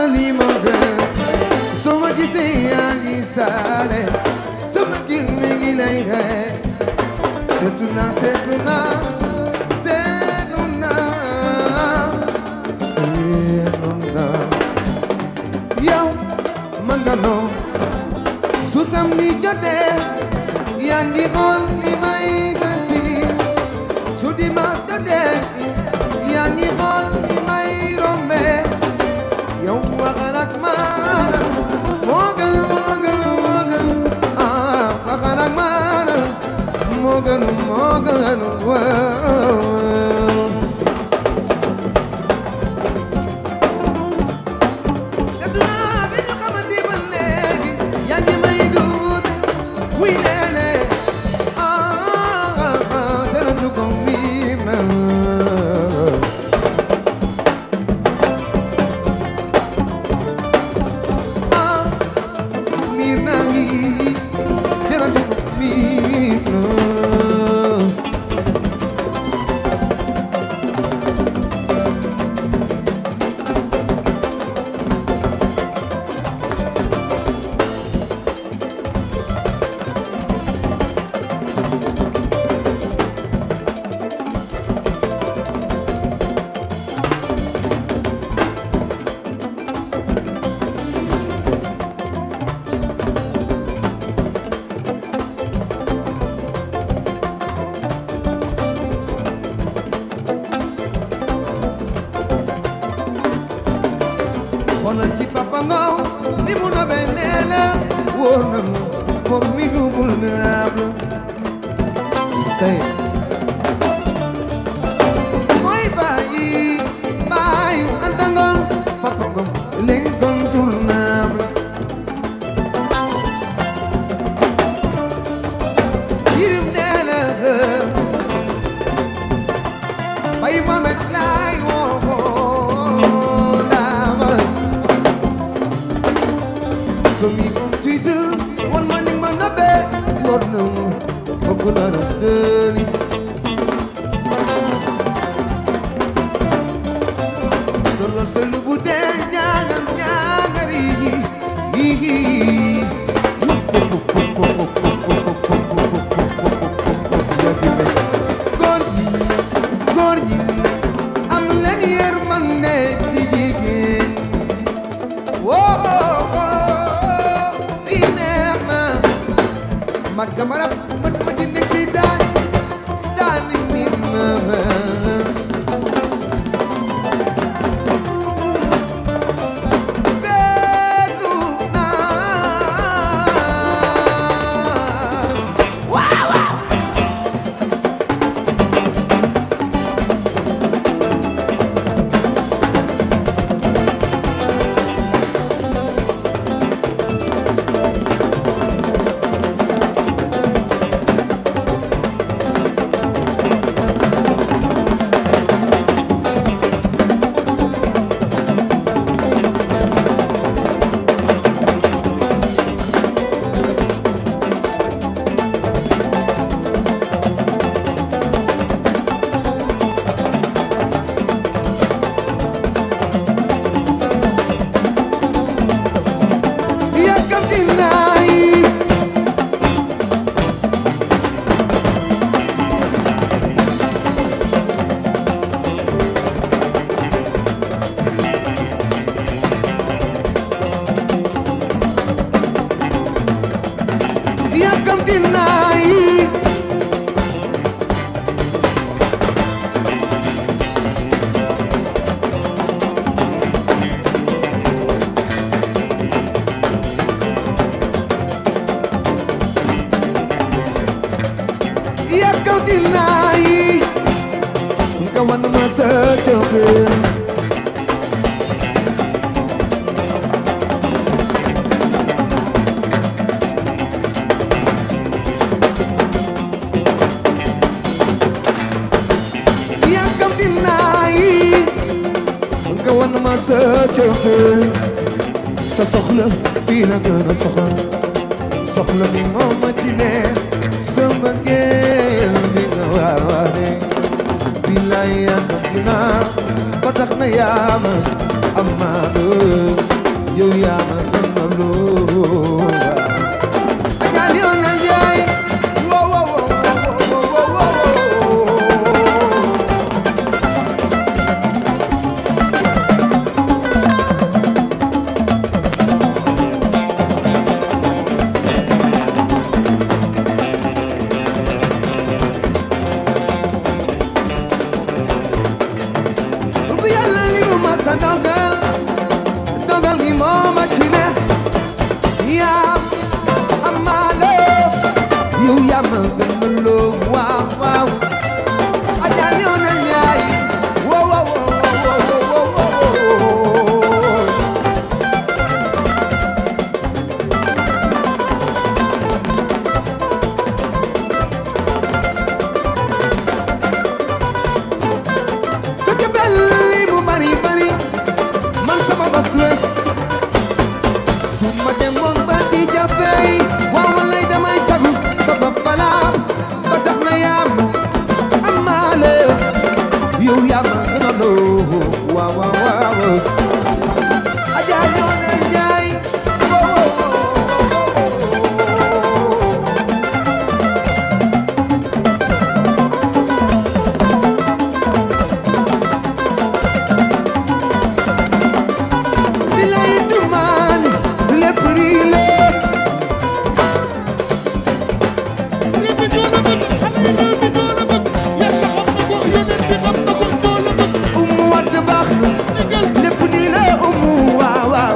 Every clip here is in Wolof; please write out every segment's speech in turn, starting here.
lii moo gën soo ma gisee yaa ngi saale soo ma gis mi ngi lay ree seetu naa seetu naa seetu naa seetu naa yow man nga noo su samedi jotee yaa ngi xool li may santi su dimanche jotee yaa ngi xool li may rombe yow waxal ak man moo gën moo gën moo gën ah waxal ak man moo gën moo gën waaw Aduna bi ñu xamante ba léegi yaa ngi may duuse wuy leele ah ah ah dara du ko miin na ah miin naa ngi dara du ko miin na xoolal ci papa Ngaw ni mu nobee nee na wóor na mu moom mi dugul naab la say mooy bàyyi bàyyi anta Ngaw papa Ngaw l'incontournable yirim nee na bay Mohamed laay woo daama So me on Twitter, one morning man a bed, Lord no, popular of dirty. Solo solo bude nyangam nyangari, hihi. Góor ñi, góor ñi, am leen yërmande ci jigéen. Woo lii neex na mat ga marab mën ma ci nekk si daani daani miin na seetlu naa yàkkamti naa yi yàkkamti naa yi yàkkamti naa yi nga wan ma sa cofeel yàkkamti naa yi nga wan ma sa cofeel sa soxla fii la gën a soxal soxla bi moo ma ci ne sama ngeel bi nga waane billaay yàkkamti naa ba tax na yaa ma amaana yow yaa ma gën a loo Adja Léona Njaay wo wo wo wo wo wo bu yàlla li mu ma sa dogal dogal gi moo ma ci ne yaa amaale yow yaa ma gën a loo waaw waaw Adja Léona Njaay wo wo wo wo wo wo wo su ci belli mu bari bari man sama bas wees su ma demoon ba di jafey waaw walay damay sagu ba ba balaa ba tax na yaam amaale yow yaa ma gën a loo waaw waaw waaw Adja Léona Njaay wow wow bilay tumaani lépp rii leen réew mi ñoo la bëgg xale yi réew mi ñoo la bëgg yàlla xam na ko yonent bi xam na ko ñoo la bëgg umu watt baax na dëggal lépp nii la umu waaw waaw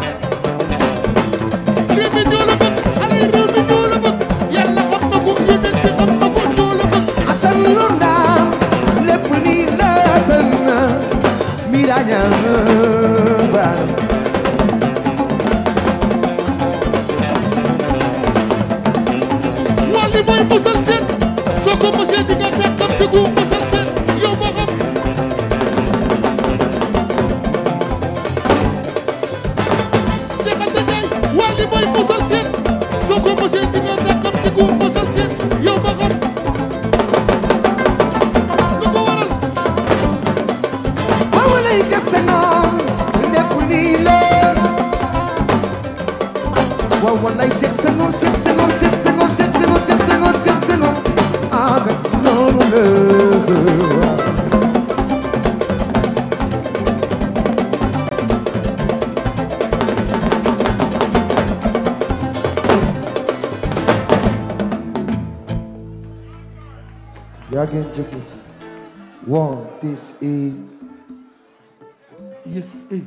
réew mi ñoo la bëgg xale yi réew mi ñoo la bëgg yàlla xam na ko yonent bi xam na ko ñoo la bëgg asan lu ndaam lépp nii la asan na miraña baax wàlli mooy mosal seen soo ko mosee di nga ñàkkam te gu mosal seen yow ma xam Cheikh Anta Ndiaye wàlli mooy mosal seen soo ko mosee di nga ñàkkam te gu mosal seen yow ma xam lu ko waral waaw lay Cheikh Senghor lépp nii la waaw walay Cheikh Senghor Cheikh Senghor Cheikh Senghor Cheikh Senghor Cheikh Senghor Cheikh Senghor ah noonu la yaa ngeen jëfati one this is yes eh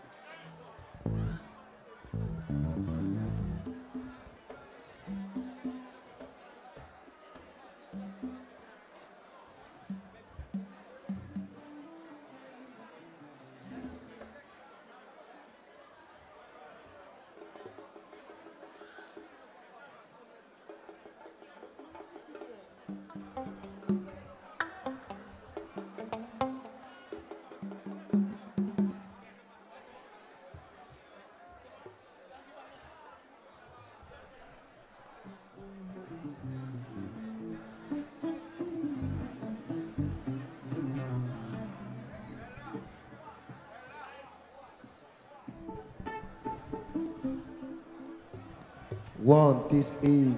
one this is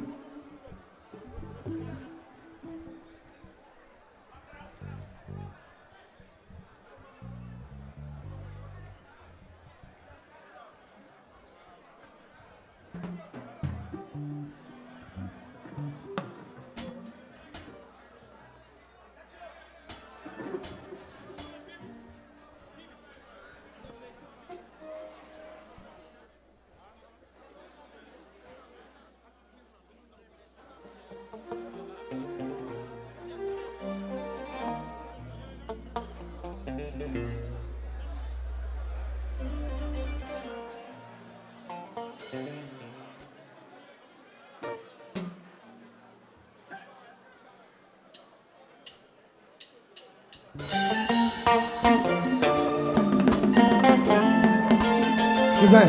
Cousin,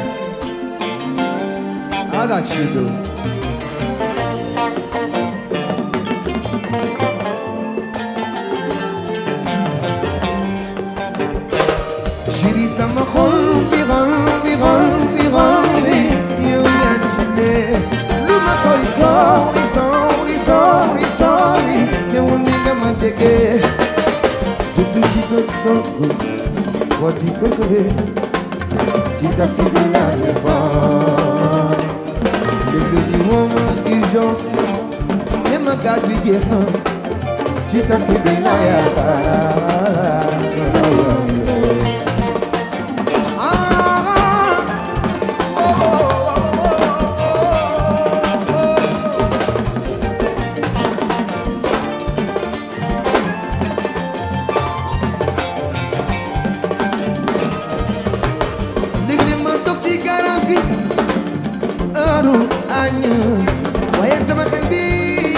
I got you, dude. Chérie, sama xol bi xol bi xol bi di këkkëre ci taxi bi laa nekkoon léegi ñu woo ma urgence ne ma gaz bi jeex na ci taxi bi laa yaakaar ah oh oh léegi ma toog ci garage bi heure añ waaye sama xel bi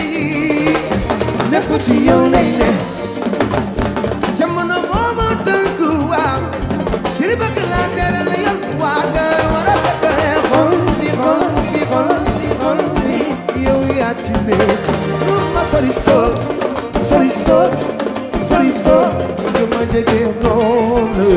lépp ci yow lay ne jamono moo ma tënk waaw chéri bëgg laa tere la yor waa kër war a fekkee xol bi xol bi xol bi xol bi yow yaa ci ne pour ma sori soo sori soo sori soo du ma jege noonu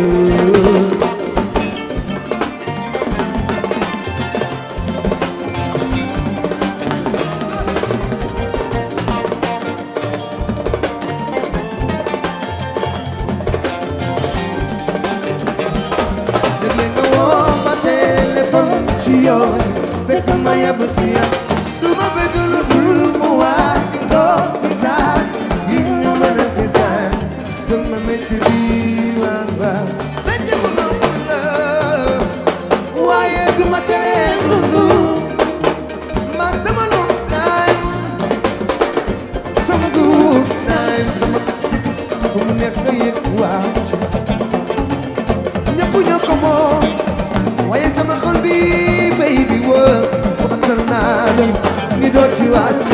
léegi nga woo ma téléphone ci yoon fekk ma yab ci yow du ma bëgg lu dul mu wàcc ndox si saas yi ñu mën a fesaan sama métti bi waa waa métti mu nangu la waaye du ma tere lu man sama lu time sama good time sama taxi bu mu neex nga yëg wàcc ñëpp ñoo ko moom waaye sama xol bi baby woo waxtaan naa la ni doo ci wàcc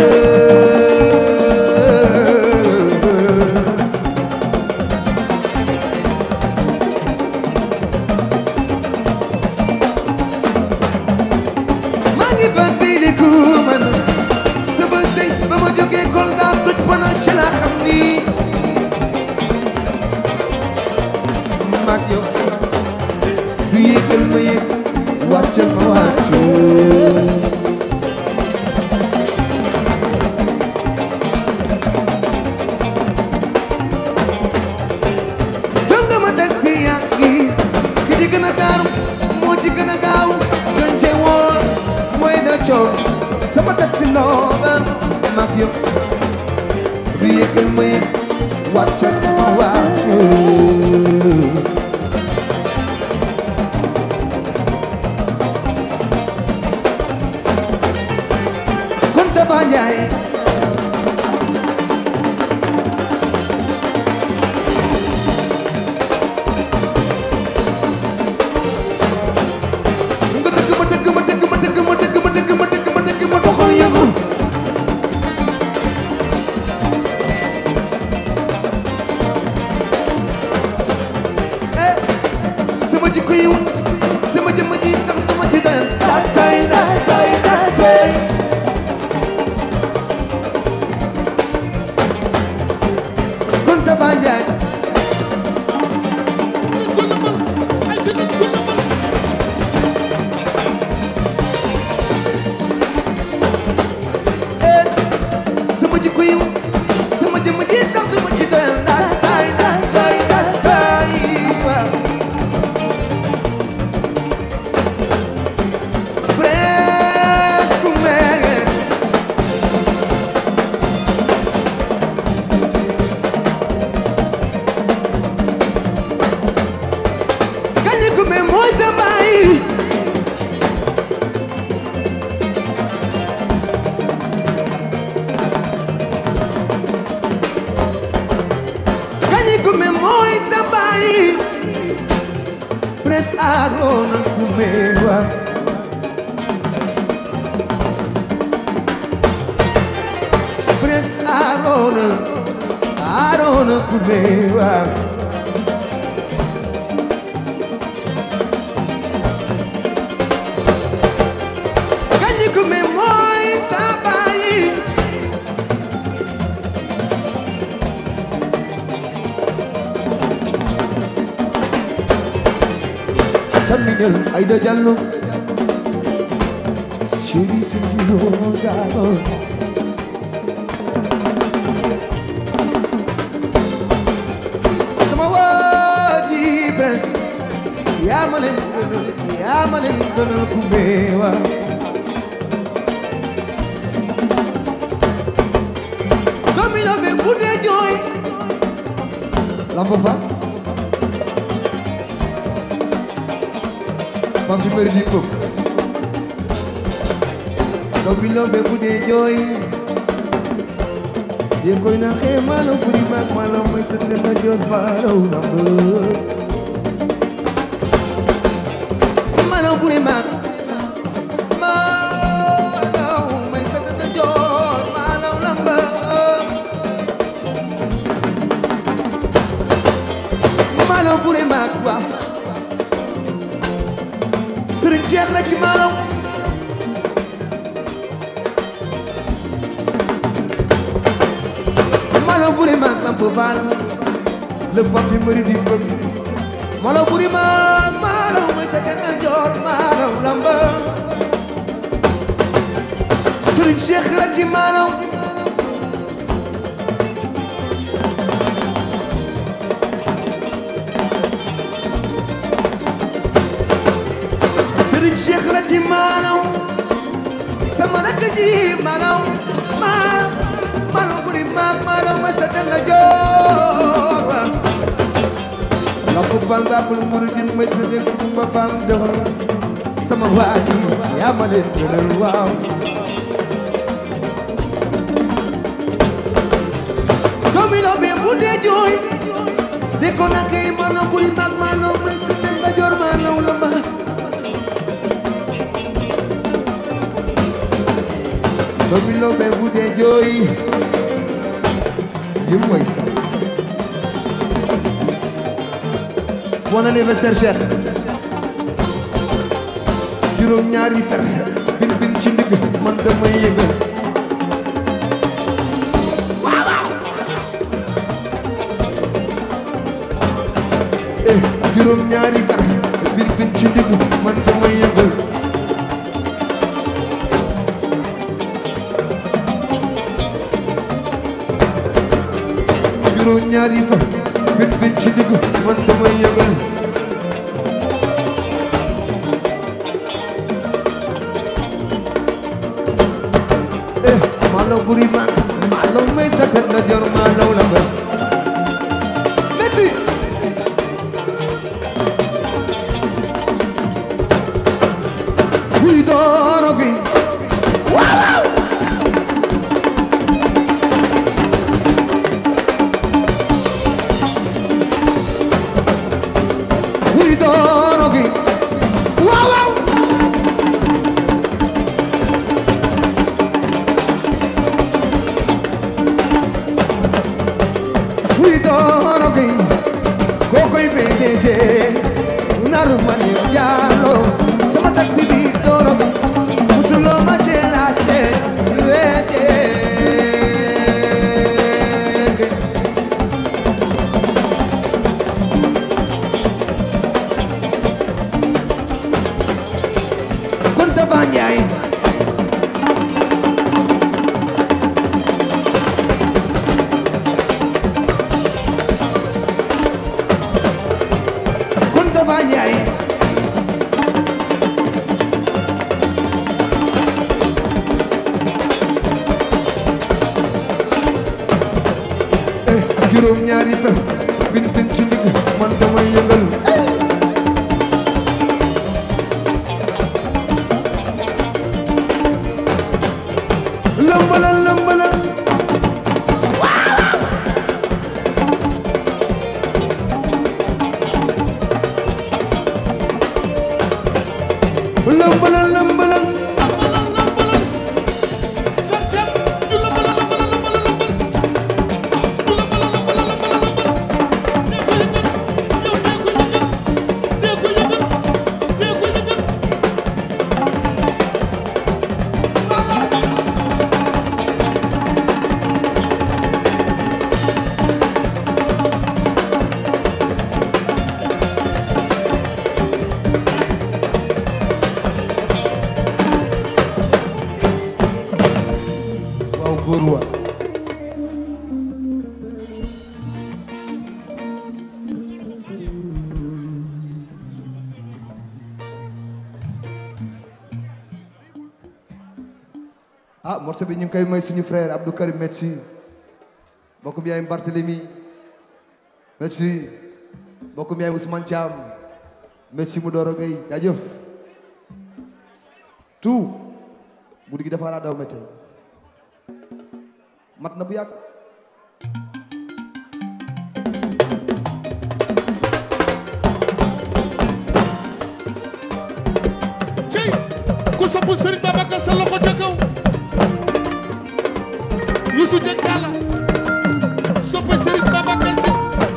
maa ngi fàttaliku man sama tey ba ma jógee Kolda toj bana ci la xam ni mag yow du yëgal ma yëg wàccal ma wàccu jonga ma taxi yaa ngi ki ci gën a taaru moo ci gën a gaaw gën cee wóor mooy da coow sama taxi looba mag yow du yëgal ma yëg wàccal ma wàccu kon Tafa Njaay nga dëgg ma dëgg ma dëgg ma dëgg ma dëgg ma dëgg ma dëgg ma dëgg ma doxal yëngu eh sama jikko yiw sama jëmm ji sax dama ci doyal daa say daa say daa say kon Tafa Njaay nit ku la mën ay sa nit ku la mën eh sama jikko yiw sama jëmm ji sax dama ci doyal daa say daa say daa say waaw presque mais gañe ko mais mooy sa baay gañe ko mais mooy sa baay pres Arona Kumewa pres Arona Arona Kumewa gañe ko mais mooy sa baay Chaminel Aïda Diallo Chéri Sengilo Diallo Sama waji Prince yaa ma leen gënal yaa ma leen gënal ku meewa doomi la be bu dee jooy lamb fa mam si mëri di pëp doomi la be bu dee jooy yéen koy na xee maalo buri maag maalo may sa te na joot baaraw lamb maalo buri maag maalo may sa te na joot baaraw lamb maalo buri maag wa Sëriñ Cheikh rek maalo malo buri maag lamp faal le papi mëri di bëgg malo buri maag malo may sa kenn joor malo lamba sëriñ Cheikh rek di malo sëriñ Cheikh rek di malo sama rakk ji malo malo malo buri maag malo may sa kenn joor lamp faal baabul muridin may sa kenn kumba faal doxal sama waaji yaa ma leen gënal waaw doomi loo be bu dee jooy de ko na kay malo buri maag malo may sa kenn joor malo lamba doomi loo be bu dee jooy yëpp mooy sax bon anniversaire Cheikh juróom ñaari fer bin bin ci ndigg man damay yëngal eh juróom ñaari fer bin bin ci ndigg man damay yëngal juróom ñaari fer bin bin ci ndigg man damay yëngal eh malo buri mag malo may sakat na jor malo la ba merci wuy dooro gi waaw wuy dooro gi waaw waaw wuy dooro gi kokoy PDG naru man yo jaalo sama taxi bi dooro gi musuloo ma teelaate weete Kunta Banjaay Kunta Banjaay eh juróom ñaari per bin bin ci ndigg man damay yëngal lëmbalal lëmbalal lëmbalal lëmbalal lambalal lambalal sam ceeb du lambalal lambalal lambalal lambal du lambalal lambalal lambalal lambal ah morceau bi ñu ngi koy may suñu frère Abdou Karim merci mbokkum yaay Barthélemy merci mbokkum yaay Ousmane Thiam merci mu dooro gay jaajëf tout guddi gi dafa laa daw métti mat na bu yàgg cey ku sopp Serigne Babacar sa loxo ca kaw Youssou Dieng Sala sopp Serigne Babacar si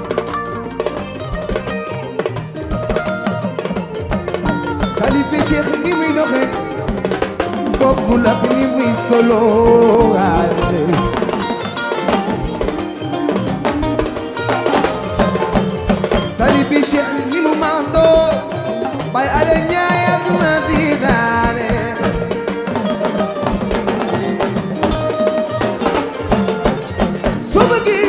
Talibé Cheikh ni muy doxe bokkul ak ni muy solo ale Talibé Cheikh ni mu mando bay ale ñaay aduna si daane soo bëggi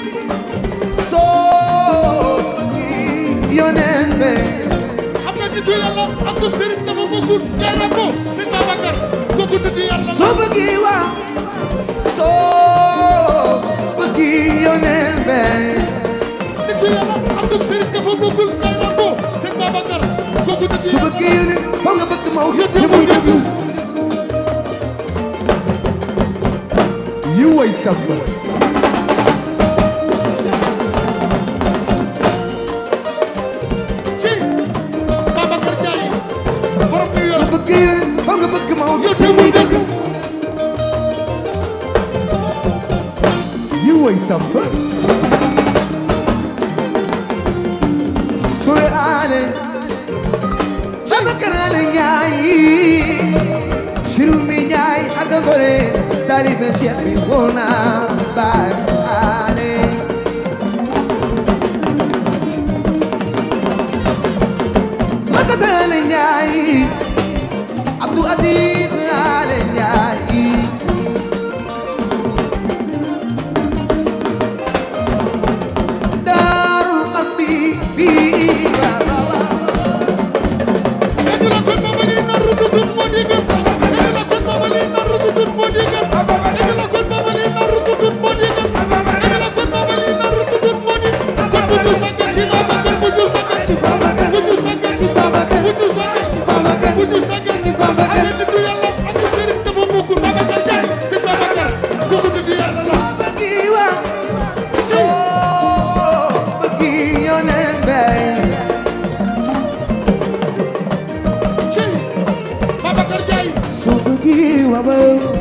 soo bëggi yoneen be xam nga nitu yàlla ak ko Serigne dafa bokkul jaara ko Serigne Babacar kooku nitu yàlla soo bëggi waa soo bëggi yoneen be nitu yàlla ak ko Serigne dafa bokkul jaara ko Serigne Babacar kooku nitu su yàlla bëggi yoneen foo nga bëgg maw Yëpp te muy muy dëgg yi way samba ci Babacar Ndiaye borom New su York bëggi yoneen foo nga bëgg maw yow te muy dëgg yi way samba sore aane Babacar Ale Njaay siru mi Njaay ak a gore taalibe Cheikh bi wona baay ale Masata Ale Njaay Abdou Aziz Ale Njaay Daarul Xambi bi wa wa wa Edi la kon babali na rututut moo di gëm Edi la kon babali na rututut moo di gëm Edi la kon babali na rututut moo di gëm Edi la kon babali na rututut moo di kon bu ñu sàggan ci Babacar bu ñu sàggan ci Babacar bu ñu sàggan ci Babacar bu ñu sàggan ci Babacar bu ñu sàggan ci Babacar ale nitu yàlla ak sëriñ dafa bokkul Babacar Ndiaye si Babacar kooku nitu yàlla la bëggi wa soo bëggi yoneen bay ci Babacar Ndiaye soo bëggi wa ba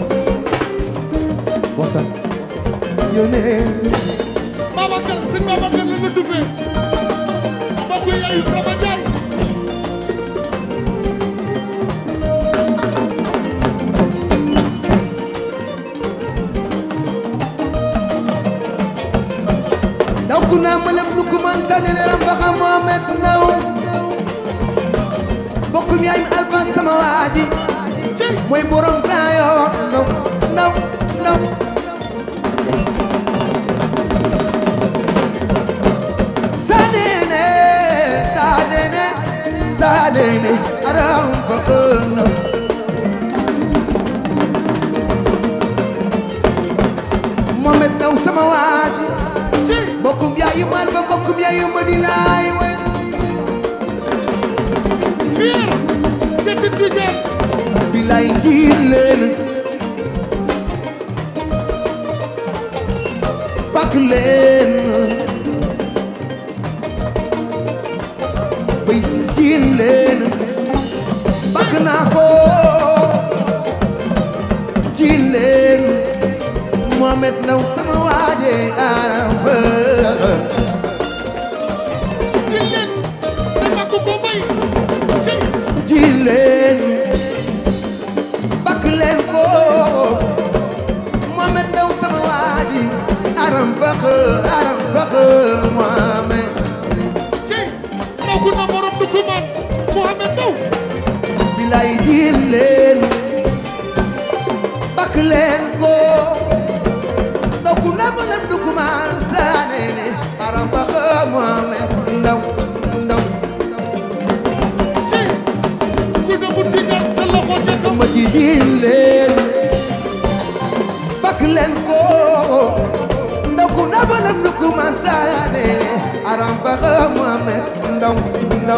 waxtaan yoneen Babacar sëñ Babacar la la duppee mbokk yaayu Rama Ndiaye daw ku naa mëlëb lu ku man sa neneeram ba xam Mohamed Ndaw bokkum yaay mi alfa sama waaji ci mooy borom taayo ndaw ndaw ndaw saadene saadene saadene aram ko ënna Mohamed Ndaw sama waaji ci bokkum yaayu man ba bokkum yaayu ma di laay wen fier te Tidou Dieng bilaay jiin leen bakk leen bay si jiin leen bakk naa ko jiin leen Mohamed Ndaw sama waaje aram fa di leen te bakk ko bay ci ji leen bakk leen ko Mohamed Ndaw sama waaji aram bax aram bax Mohamed ci ndaw ku na borom du ko man Mohamed Ndaw bilay ji leen bakk leen ko ndaw ku na ma leen du kumaan saane ne aram bax Mohamed Ndaw Ndaw ci ku ne mu tigal sa loxo ca kaw ma ji ji leen man saane aram baxa Mohamed ndaw ndaw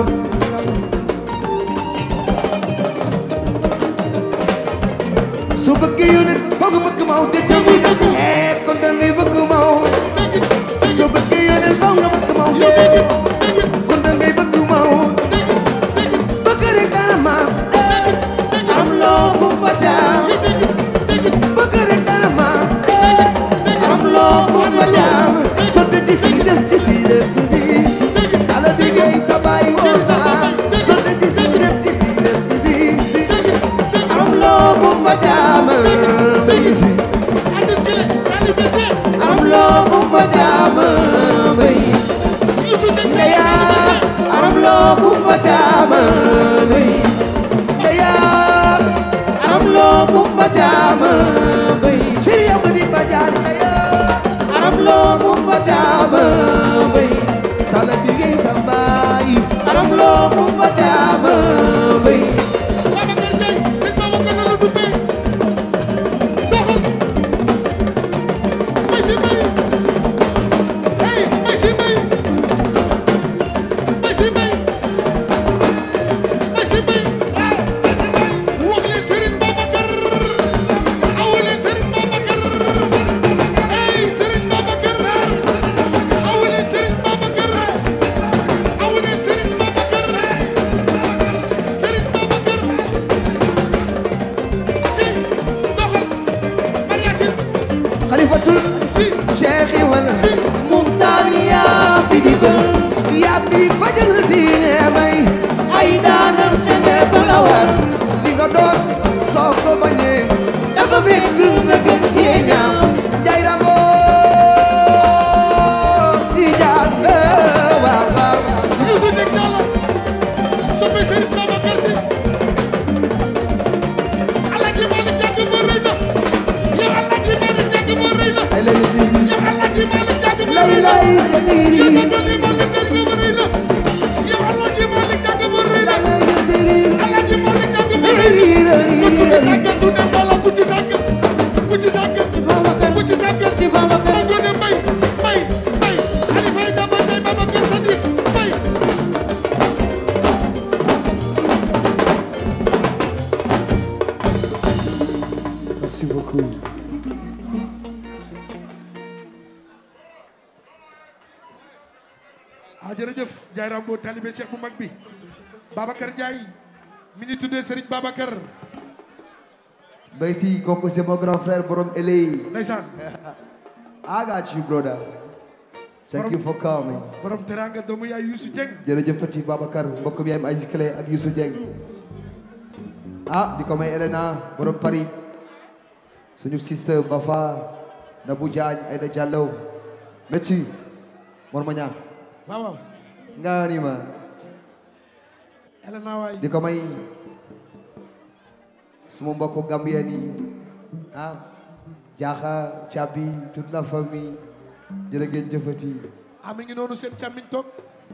su bëggee yónent foog nga bëgg maw te ca muy dëgg eh kon da ngay bëgg maw su bëggee yónent foog nga bëgg maw te kon da ngay bëgg maw bëgg rek dana ma eh am loo bu fa jaam bëgg rek dana ma eh am loo bu fa jaam sotti di si def di si def di si sala bi ngay sa baay woon sa sotti di si def di si def di si am loo bu fa jaam bay si am loo bu fa jaam bay si ndeya am loo bu fa jaam bay si ndeya am loo bu fa jaam bay si yow di ba jaar ndeya am loo bu fa jaam bay si sala bi ngay sa baay am loo bu fa jaam bay si xalifatul cheikhi wala muxtaari yaa fi digal yaa fi fajal diine may ay daanam ca ngepp la war li nga doon soo ko bañee dafa fekk nga gën cee ñaaw jay rambo di jaar waaw waaw ay lay di lay lay di merci beaucoup ah jërëjëf Ndiaye Rambo talibé Cheikh bu mag bi Babacar Ndiaye mi ñu tuddee Serigne Babacar Bay si kooku c'est mon grand frère borom LA ndeysaan I got you brother thank you for coming borom teranga doomu yaay Youssou Dieng jërëjëf Fati Babacar mbokk mi yaayam Aziz Clé ak Youssou Dieng ah di ko may Elena borom Paris suñu sister Bafa Nabou Diagne Aïda Diallo métti Mor ma ñaan waaw waaw nga ni ma Elena waay di ko may suma mbokku Gambien yi ah Jaaxa Cabi toute la famille jërë ngeen jëfati ah mi ngi noonu seen càmmiñ toog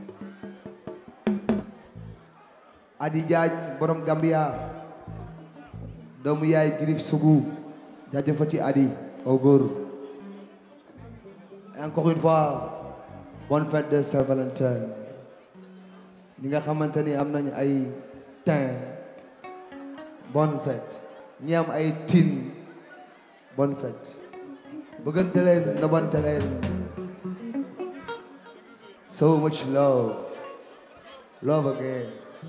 Adi Diagne borom Gambia doomu yaay Girif Sougou jaajëfati Adi au góor et encore une fois bonne fête de Saint-Valentin ñi nga xamante ni am nañ ay teint bonne fête ñi am ay tin bonne fête bëggante leen nobante leen so much love love again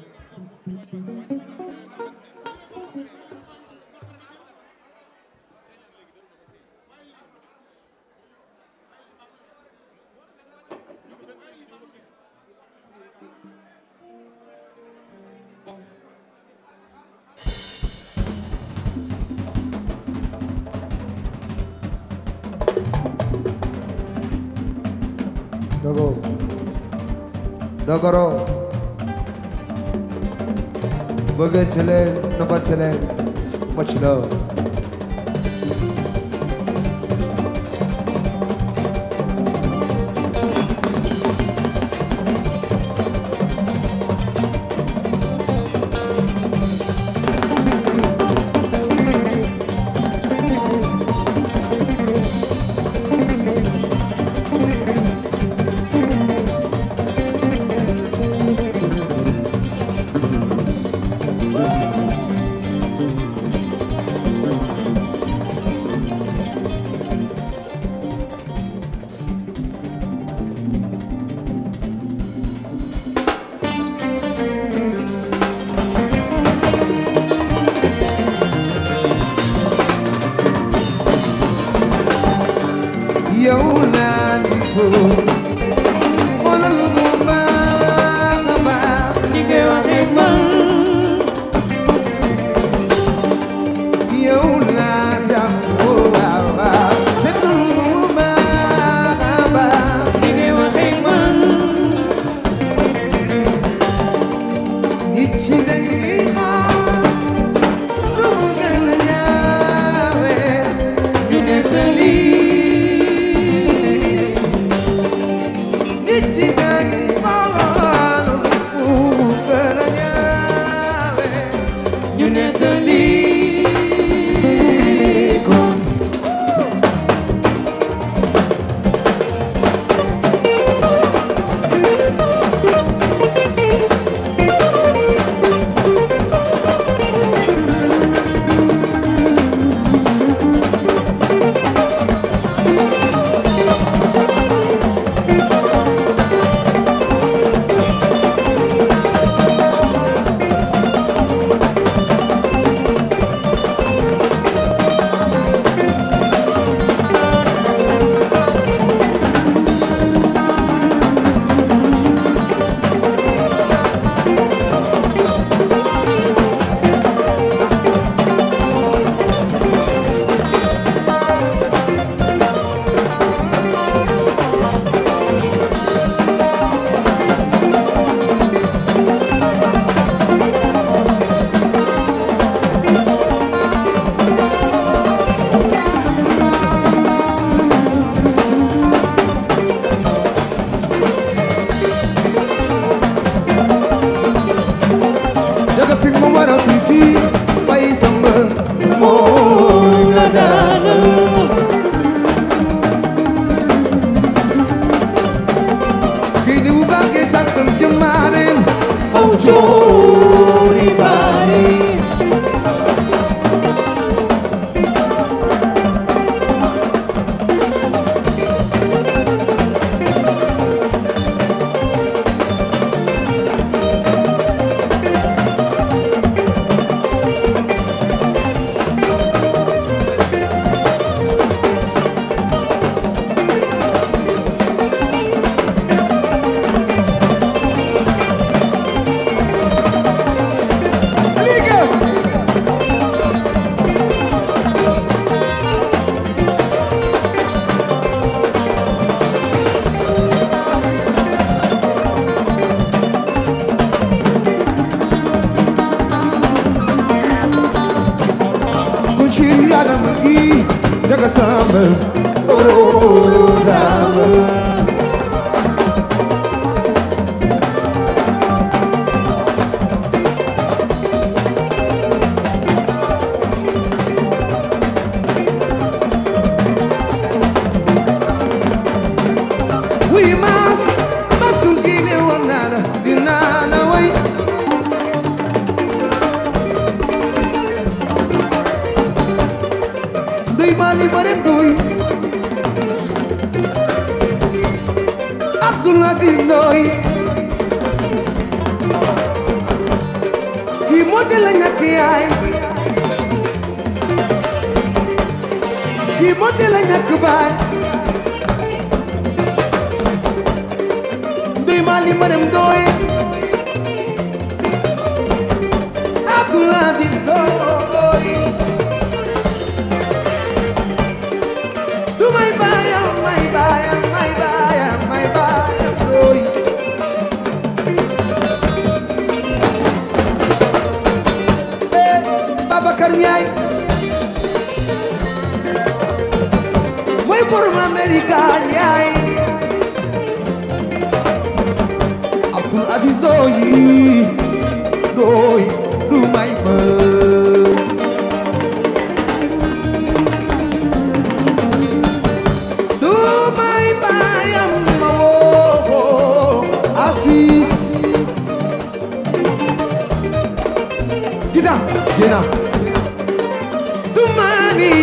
dogo dogoro bëggante leen nobante leen so much love Chori bari Liga Kunci adam gi daga sama oh dama Wuy mas masul gine woon naa la dinaa la way Ndoy mali bare ndoy Abdul Aziz Ndoy kii moo de la ñàkk yaay kii moo de la ñàkk baay Ndoy mali bare ndoy Abdul Aziz Ndoy Du may baayam may baayam may baayam may baayam ooy Eh Babacar Ndiaye mooy borom Amerika Ndiaye Abdul Aziz Ndoye Ndoye du may ma du may baayam ma woo Asis Gita Gina du mani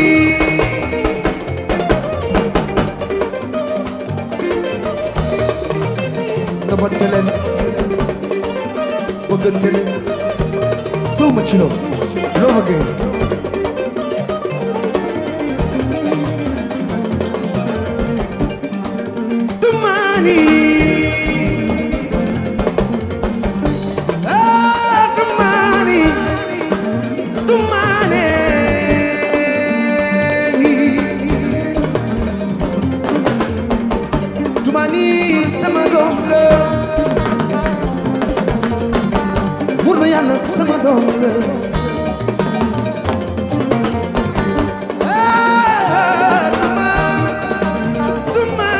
Nabante leen bëggante leen soo ma ci loo loo bëggee Tumani Ah Tumani Tumani Tumani sama doom la Wóor na Yàlla sama doom la Ah Tumani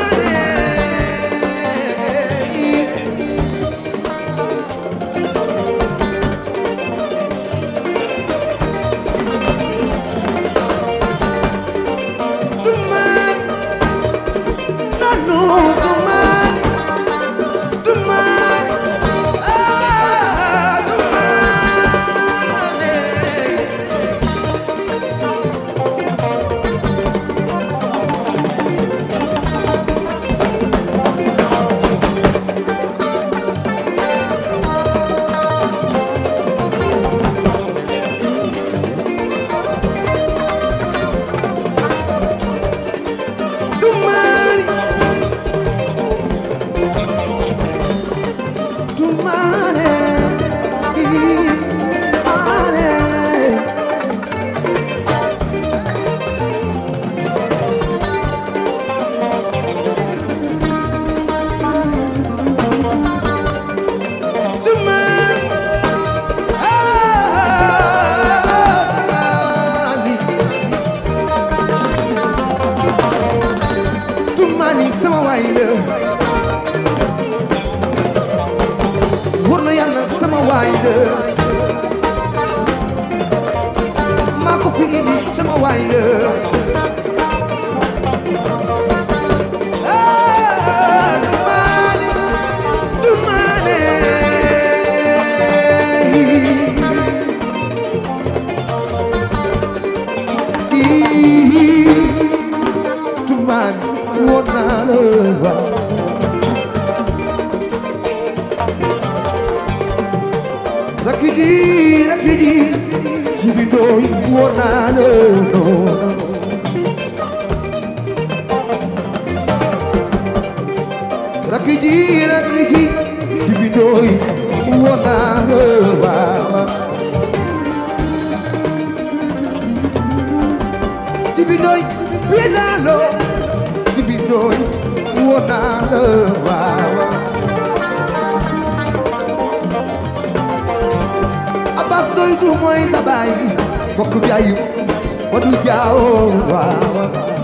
sama waay la wóor na yàlla sama waay la maa ko fi indi sama waay la Ah, Dumane, Dumane, waaw rakk ji rakk ji jibi ndooy woo naa la rakk ji rakk ji jibi ndooy woo naa la waaw jibi ndooy wee naa la jibi ndooy woo naa la waaw Abbas doy du mooy sa baay bokk bi ayu wadu jaaw waaw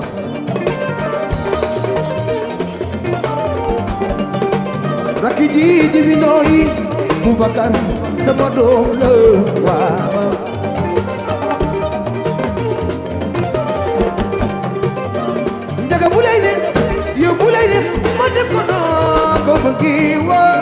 rakki ji di bi nooy Boubacar sama doom la waaw njaga bu lay ne yow bu lay ne ma def ko noo ko bëggi woo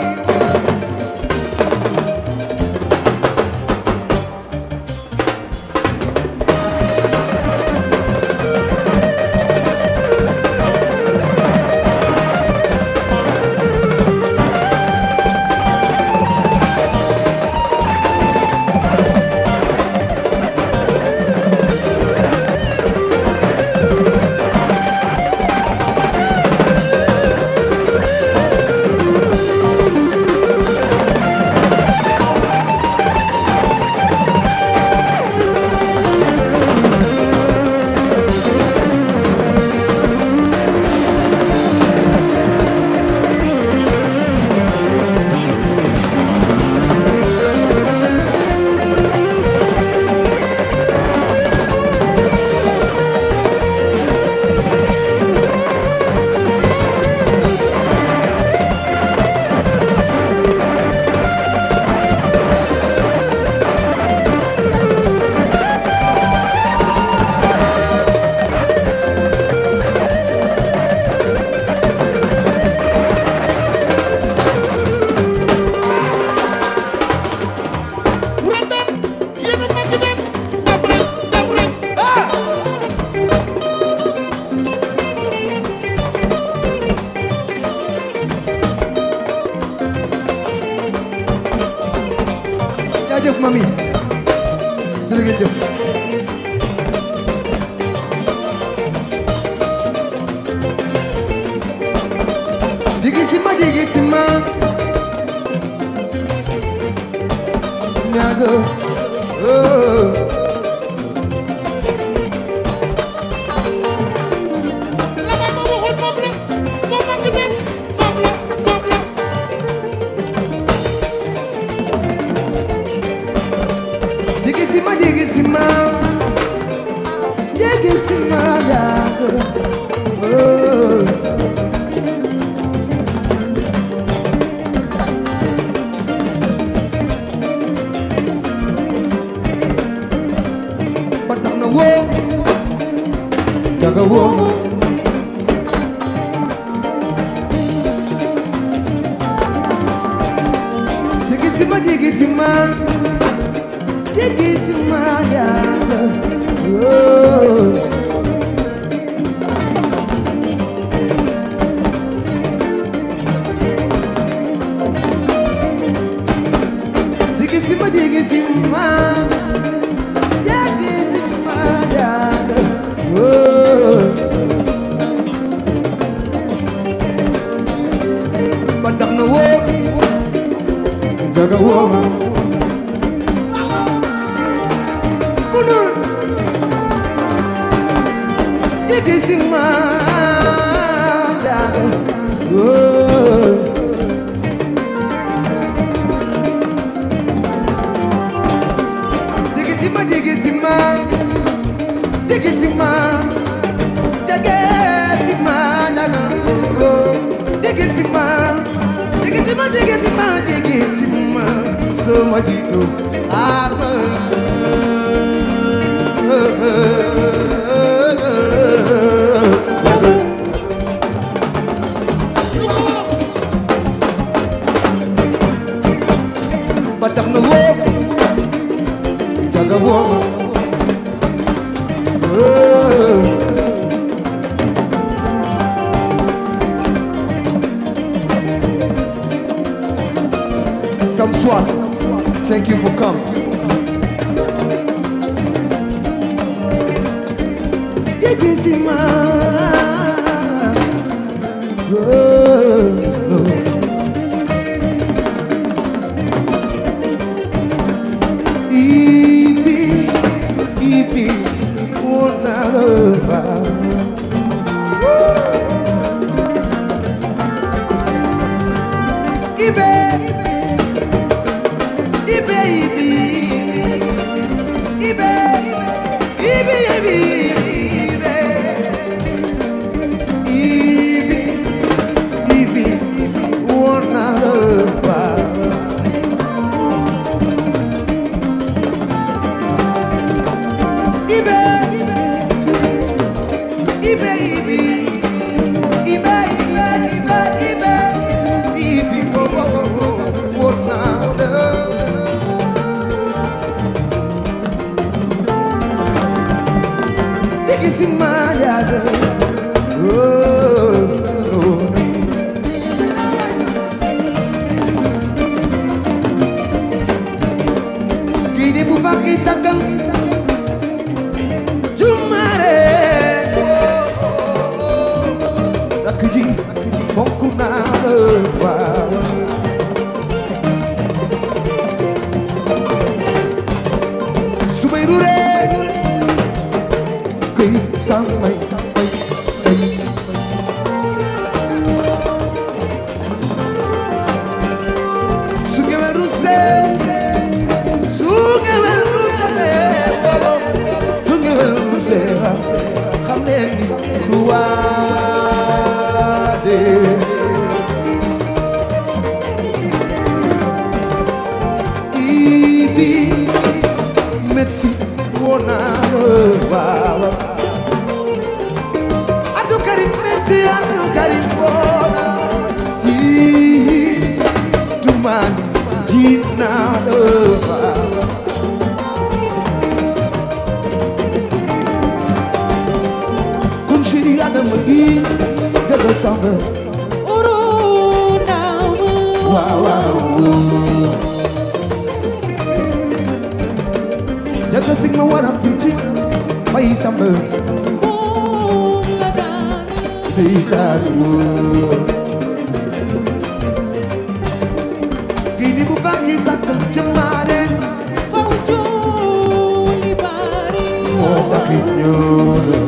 Randam yéen a màgg dem ndam rek ndam rek jaajëf mami jërëjëf jigi sima jigi sima ñaago oh. la ma ma waxoon moom la moo màgg dem moom la moom la jigi sima jigi sima jigi sima ñaago oh. ba tax na woo jaga woo jigi sima jigi sima jigi sima yàlla oh. jigi sima jigi sima jigi sima yàlla oh. ba tax na woo jaga woo kunul jigi sima yàlla oh. jigi sima jigi sima jigi sima jage sima nyaga oh. jigi sima jigi sima jigi sima jigi sima so majito ama ba tax na woo jaga woo oh. some swag. Thank you for coming. Yegisima. Oh, no. Ibi, ibi, una roba. Ibe, ibe, ibi, ibe, ibe, ibe, ibe, ibi, ibi, una roba. Ibe, ibe, ibe, ibe, ibe, ibe, ibe, ibe, wo, wo, wo, wo, na, na. Tiki si maya, oh, oh. Kini bu baki sakal Jumare Rakk ji fonk naa la waaw su may ruree kuy samay bay bay su ngeen rusee su ngeen rusee su ngeen rusee xam leen ni lu waade ibi médecin woo naa la waaw Abdou Karim médecin Abdou Karim woo naa si tumaan ji naa la waaw kun chéri Adama gi dëgg samba waaw waaw jaga fi ma war a tuuti fay samba ndeysaan woo kii di bu baax yi sàkk jëmaare moo taxit ñoo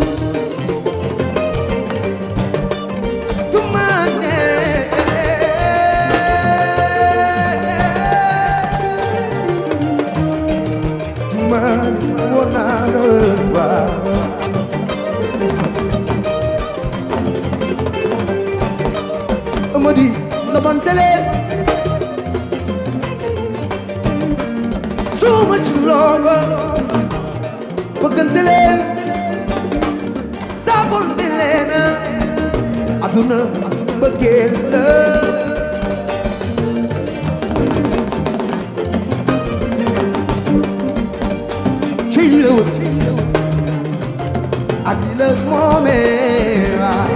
tumaane tumaane woo naa la waaw Amady ndamante leen suma ci loolu bëggante leen saafonte leen aduna bëggeel la ci la wër ak la moomee waay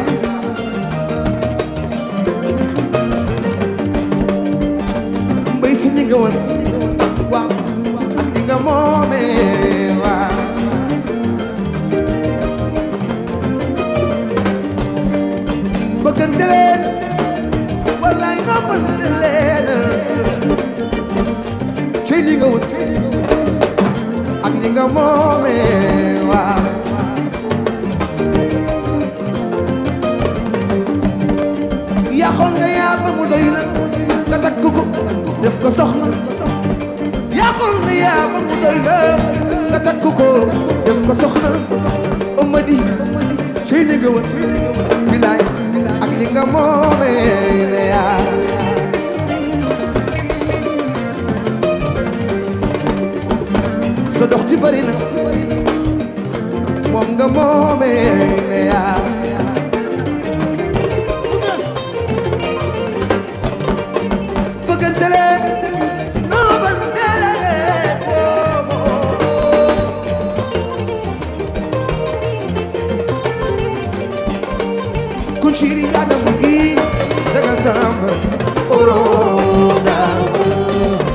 mbay si li nga woon waaw ak li nga moomee waaw bëggante leen wallaay nga bëggante leen ci li nga woon ak li nga moomee waaw yaxoon nga yaa ba mu doy la nga takk ko def ko soxna yaxoon nga yaa ba mu doy la nga takk ko def ko soxna Amady ci li nga woon bilaay ak li nga moomee ne yaa sa dox ji bari na moom nga moomee ne yaa bëggante leen noo bëggante leen oh, oh. kun ciri Adama gi daga samba oro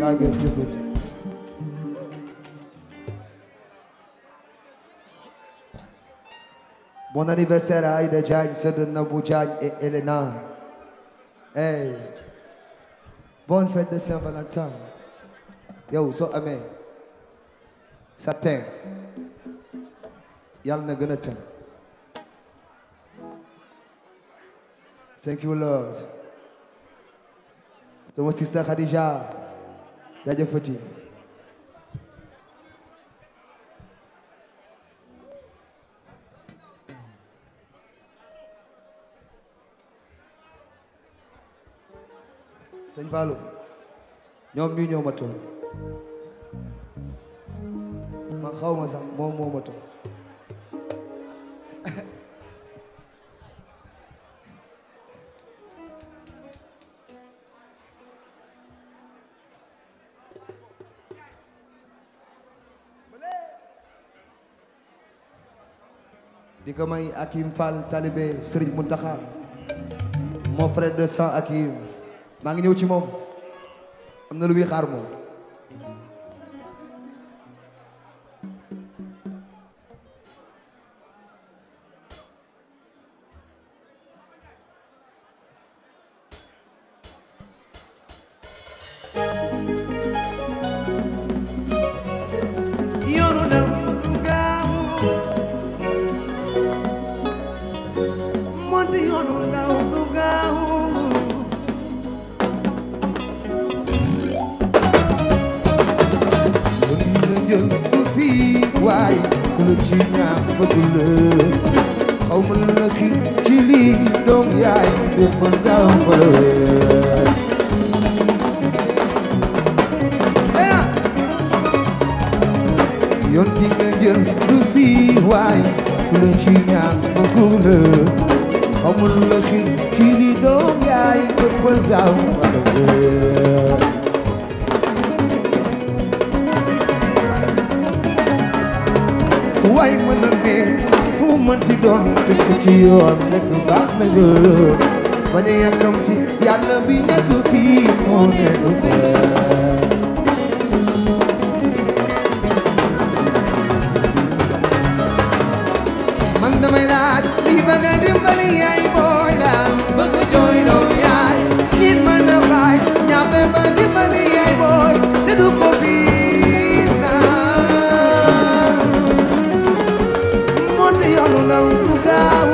yaa ngeen jëfati Bon anniversaire à Aïda Diagne, c'est de Nabou Diagne et Elena. Hey. Bonne fête de Saint-Valentin. Yow soo amee sa teint yàlla na gën a tën. Thank you Lord. Sama sister Khadija jaajëfati. Sëñ Fallou ñoom ñu ñoo ma toll man xaw ma sax moom moo ma toll di ko may Akim Fall talibé Serigne Mountakha mon frère de sang Akim maa ngi ñëw ci moom am na lu muy xaar moom yoonu dem gaaw monte yoonu ndaw du gaaw jël fii waay ku la ci ñaax bëgg la xaw ma la ci ci lii doom yaay defal gaaw mbala yoon bi nga jël du fii waay ku la ci ñaax bëgg la xaw ma la ci ci lii doom yaay defal gaaw mbala fu waay mën a ne fu mënti doon teg ko ci yoon nekk baax na nga bañ a yàkkam ci yàlla bi nekk fii moo nekk fee man damay laaj lii bëgg a dimbali yaay booy la bëgg jooy doom yaay nit mën a baay ñaafe ba dimbali yaay booy te du ko biir naa monte yoonu ndaw du gaaw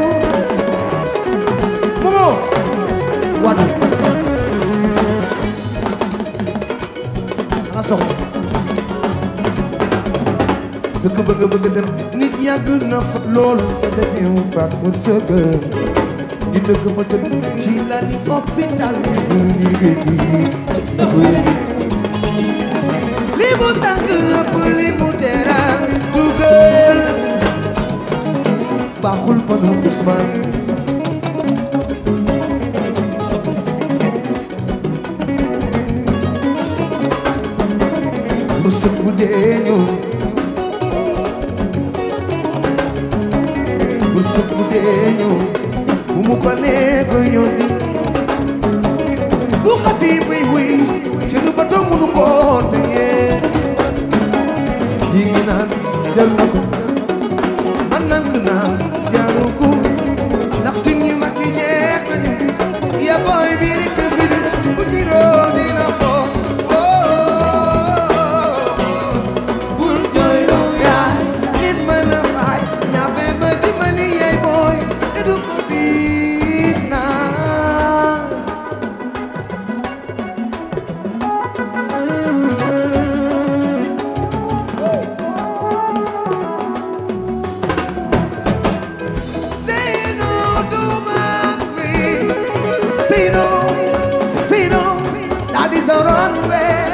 momo wadu ana soxla dëkk bëgg bëgg dem nit yàgg na fa loolu te defewu baax mu sëgg di dëkk fa dëkk ci la li hôpital bi bu liggéey li mu sànq ëpp li mu teral dugal baaxul ba nga Ousmane mu sëpp dee ñëw bu sëpp dee ñëw bu mu ko nee ko ñëw di bu xasi buy buy ci lu bato munu ko téye yi ngi naan jël na ko man nank naa jaaru ko ndaxte ñu mag yi ñeex nañu ya booy bi rek bilis bu jiroo dina ko bul jooy doom yaay nit mën a faay ñaafe ba dimbali yaay booy te du ko diit naa Say no to my plea. Say no, say no. That is a runway.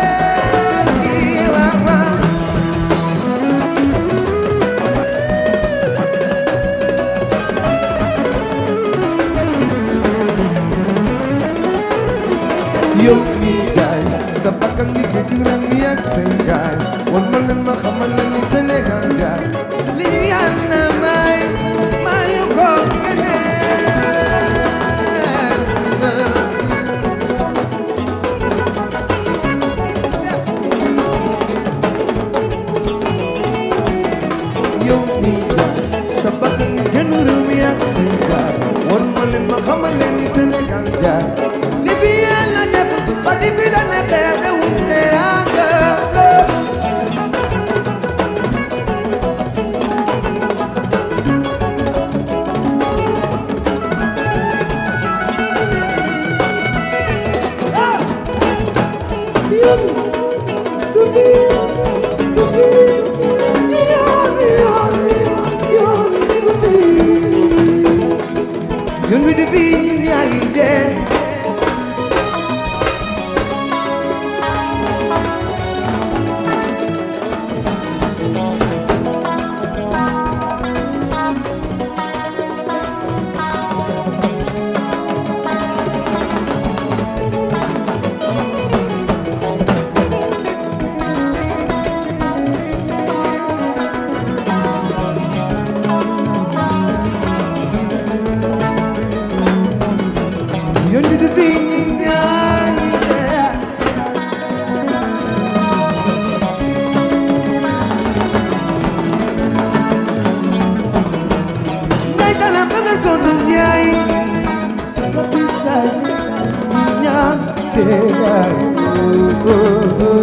yow mii gaay sa bakkan di ko jural ni ak seen gaay wan ma leen ma xamal leen ni Sénégal gaay li ñu yàlla may mayu ko keneen yoon wi di fii ñi ñaa ngi dee yoon wi di fii ñi ñaa ngi dee ngay tala bëggal ko du njaay nga bisaay ñi ñaa dee yaay oh, oh, oh.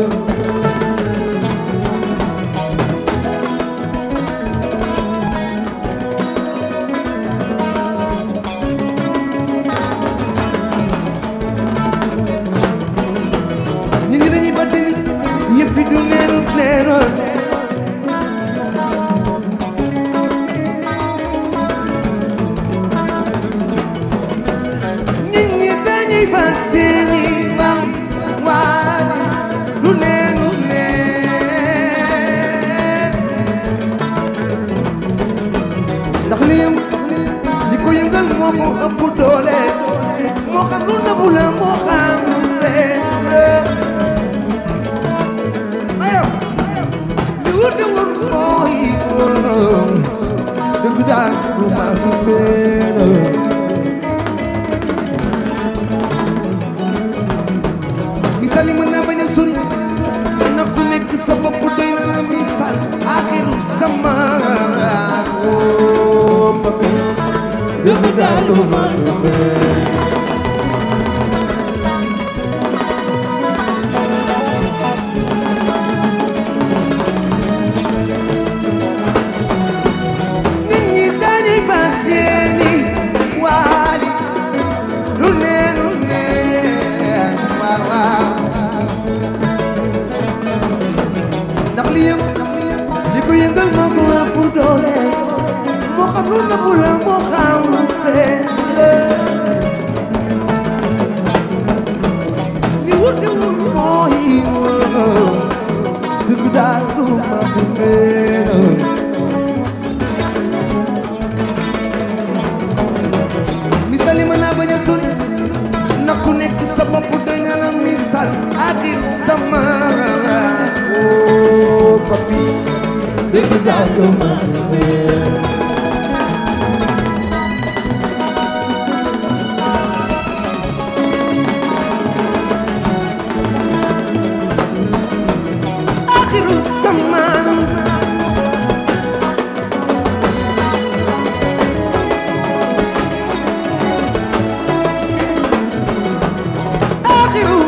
ñu ngi dañuy batte ni yëpp fi du neenu neenoon nit ñi dañuy batte ni bam waa du neenu neen ndax li yëm li ko yëngal moo ko ëpp doole moo xam lu nëbbu la moo xam lu feeñ la aywa li wër de wër mooy woon dëgg daal du ma su feeñ misaal yi mën naa bañ a sori na ku nekk sa bopp doy na la misaal axiru sama oo papis dëgg daal du ma su feeñ nit ñi dañuy fàtte ni waali lu ne lu ne waaw waaw ndax li yëm li ko yëngal moo ko ëpp doole moo xam lu nëbbu la moo xam lu feeñ la li wuti wul mooy woo dëgg daal du ma su feeñ misali mën naa bañ a sori na ku nekk sa bopp doy na la misal axiru sama oo papis dëgg daal du ma su feeñ axiru sama آخر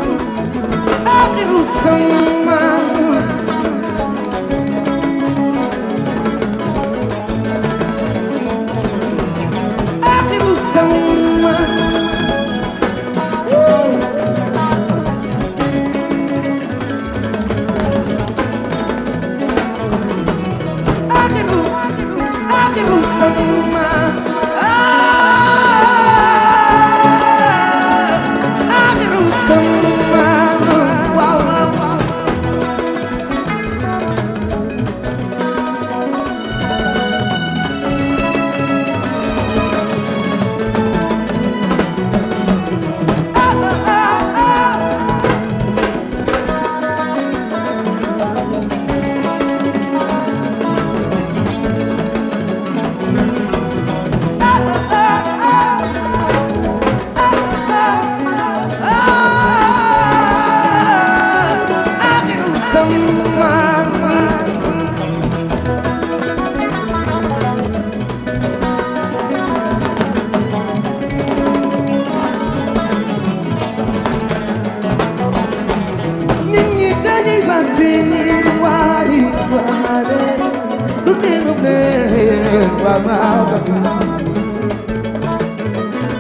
آخر الزمان آخر الزمان آخر آخر الزمان آخر الزمان واو واو واو آخر الزمان nit ñi dañuy fàtte ni waayi waale du ne du ne waaw waaw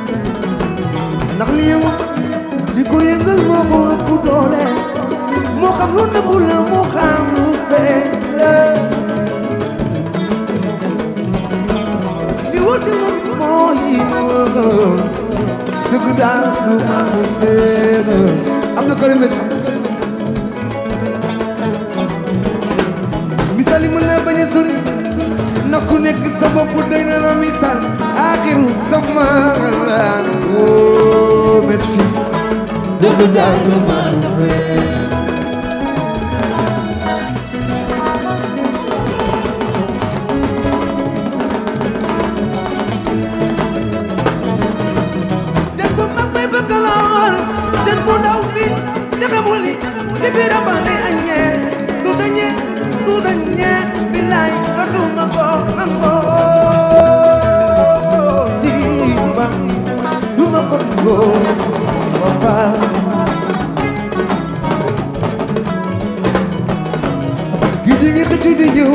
ndax li yëngu li ko yëngal moo ko ëpp doole moo xam lu nëbbu la mu xam lu feeñ la li wuti moom mooy wóor dëgg daal du ma sa feeñ Abdou Karim merci misaal yi mën na bañ a sori ndax ku nekk sa bopp doy na la misaal axiru sama oh merci dëgg daal du ma sa feeñ den bu mag bay bëgg lool den bu ndaw bi te xamul ni li biir a bale añee du dañee du dañee bilaay dootuma ko nangoo di ba du ma ko nangoo papa gi di ngi xëccu di ñëw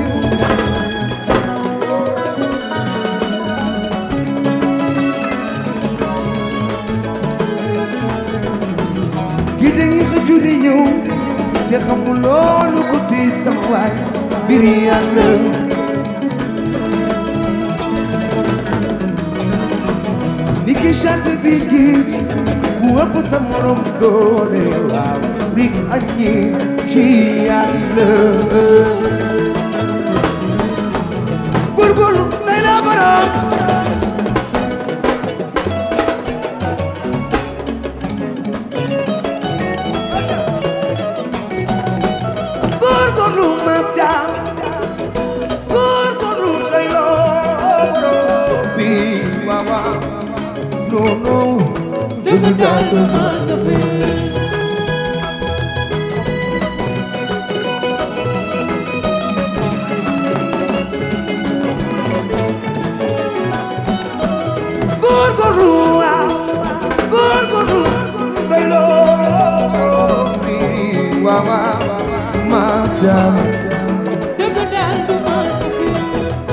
gi dañuy xëccu di ñëw te xamul loolu ko tey sama waay mbir yàlla ni ki chante bi géej bu ëpp sa morom doole waaw rik añi ci yàlla góorgóorlu ngay la baram góorgóorlu mas jaam góorgóorlu ngay loo borom bi waaw waaw non non dëgg daal du ma sa feeñ góorgóorlu waaw góorgóorlu ngay loo borom bi waaw waaw mas jaam dëgg daal du ma sa feeñ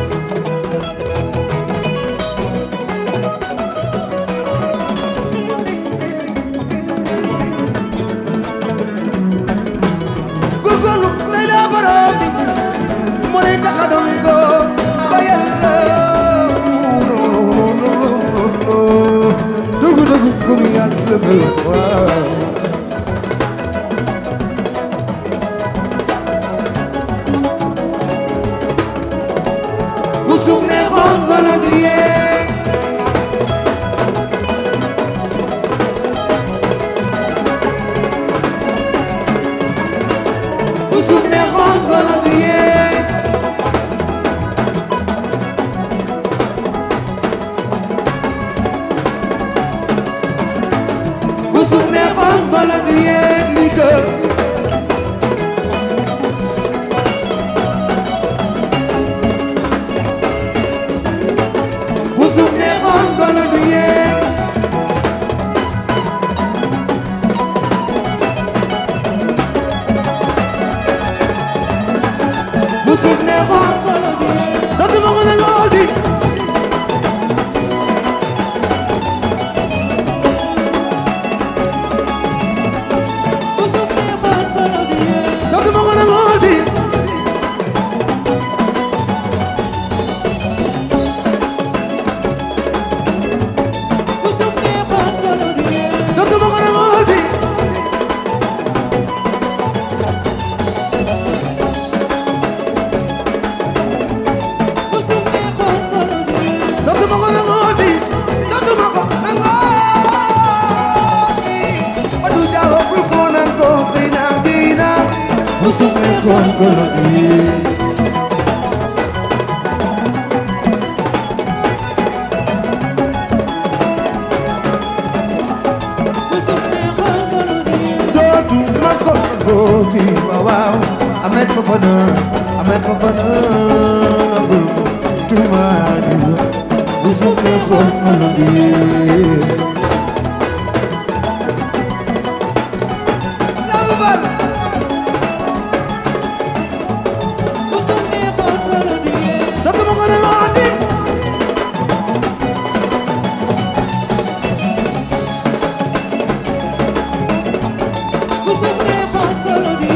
góorgóorlu ngay loo borom bi moo lay tax a doon góor ba yàlla dëgg dëgg gëm yàlla dëgg waaw bu suuf ne xool golo du yeeg bu suuf ne xool golo du yeeg bu suuf ne xool golo du yeeg li gën bu suuf ne xool golo du yeeg bu suuf ne xool golo du yeeg dootuma ko nangoo di bu suuf nee xool golo du yeeg dootuma ko nangoo di bu suuf nee xool golo du yeeg dootuma ko nangoo di bu suuf nee xool golo du yeeg dootuma ko nangoo di dootuma ko nangoo di Madu Jaawo bul ko nangoo Zeyna Dina bu suuf ne xool golo di bu suuf nee xool golo du yeeg dootuma ko nangoo di waaw waaw Ahmed Fofana Ahmed Fofana nangul ko tuma di bu suuf ne xool golo di Lama Bal bu suuf nee xool golo du yeeg dootuma ko nangoo di bu suuf nee xool golo du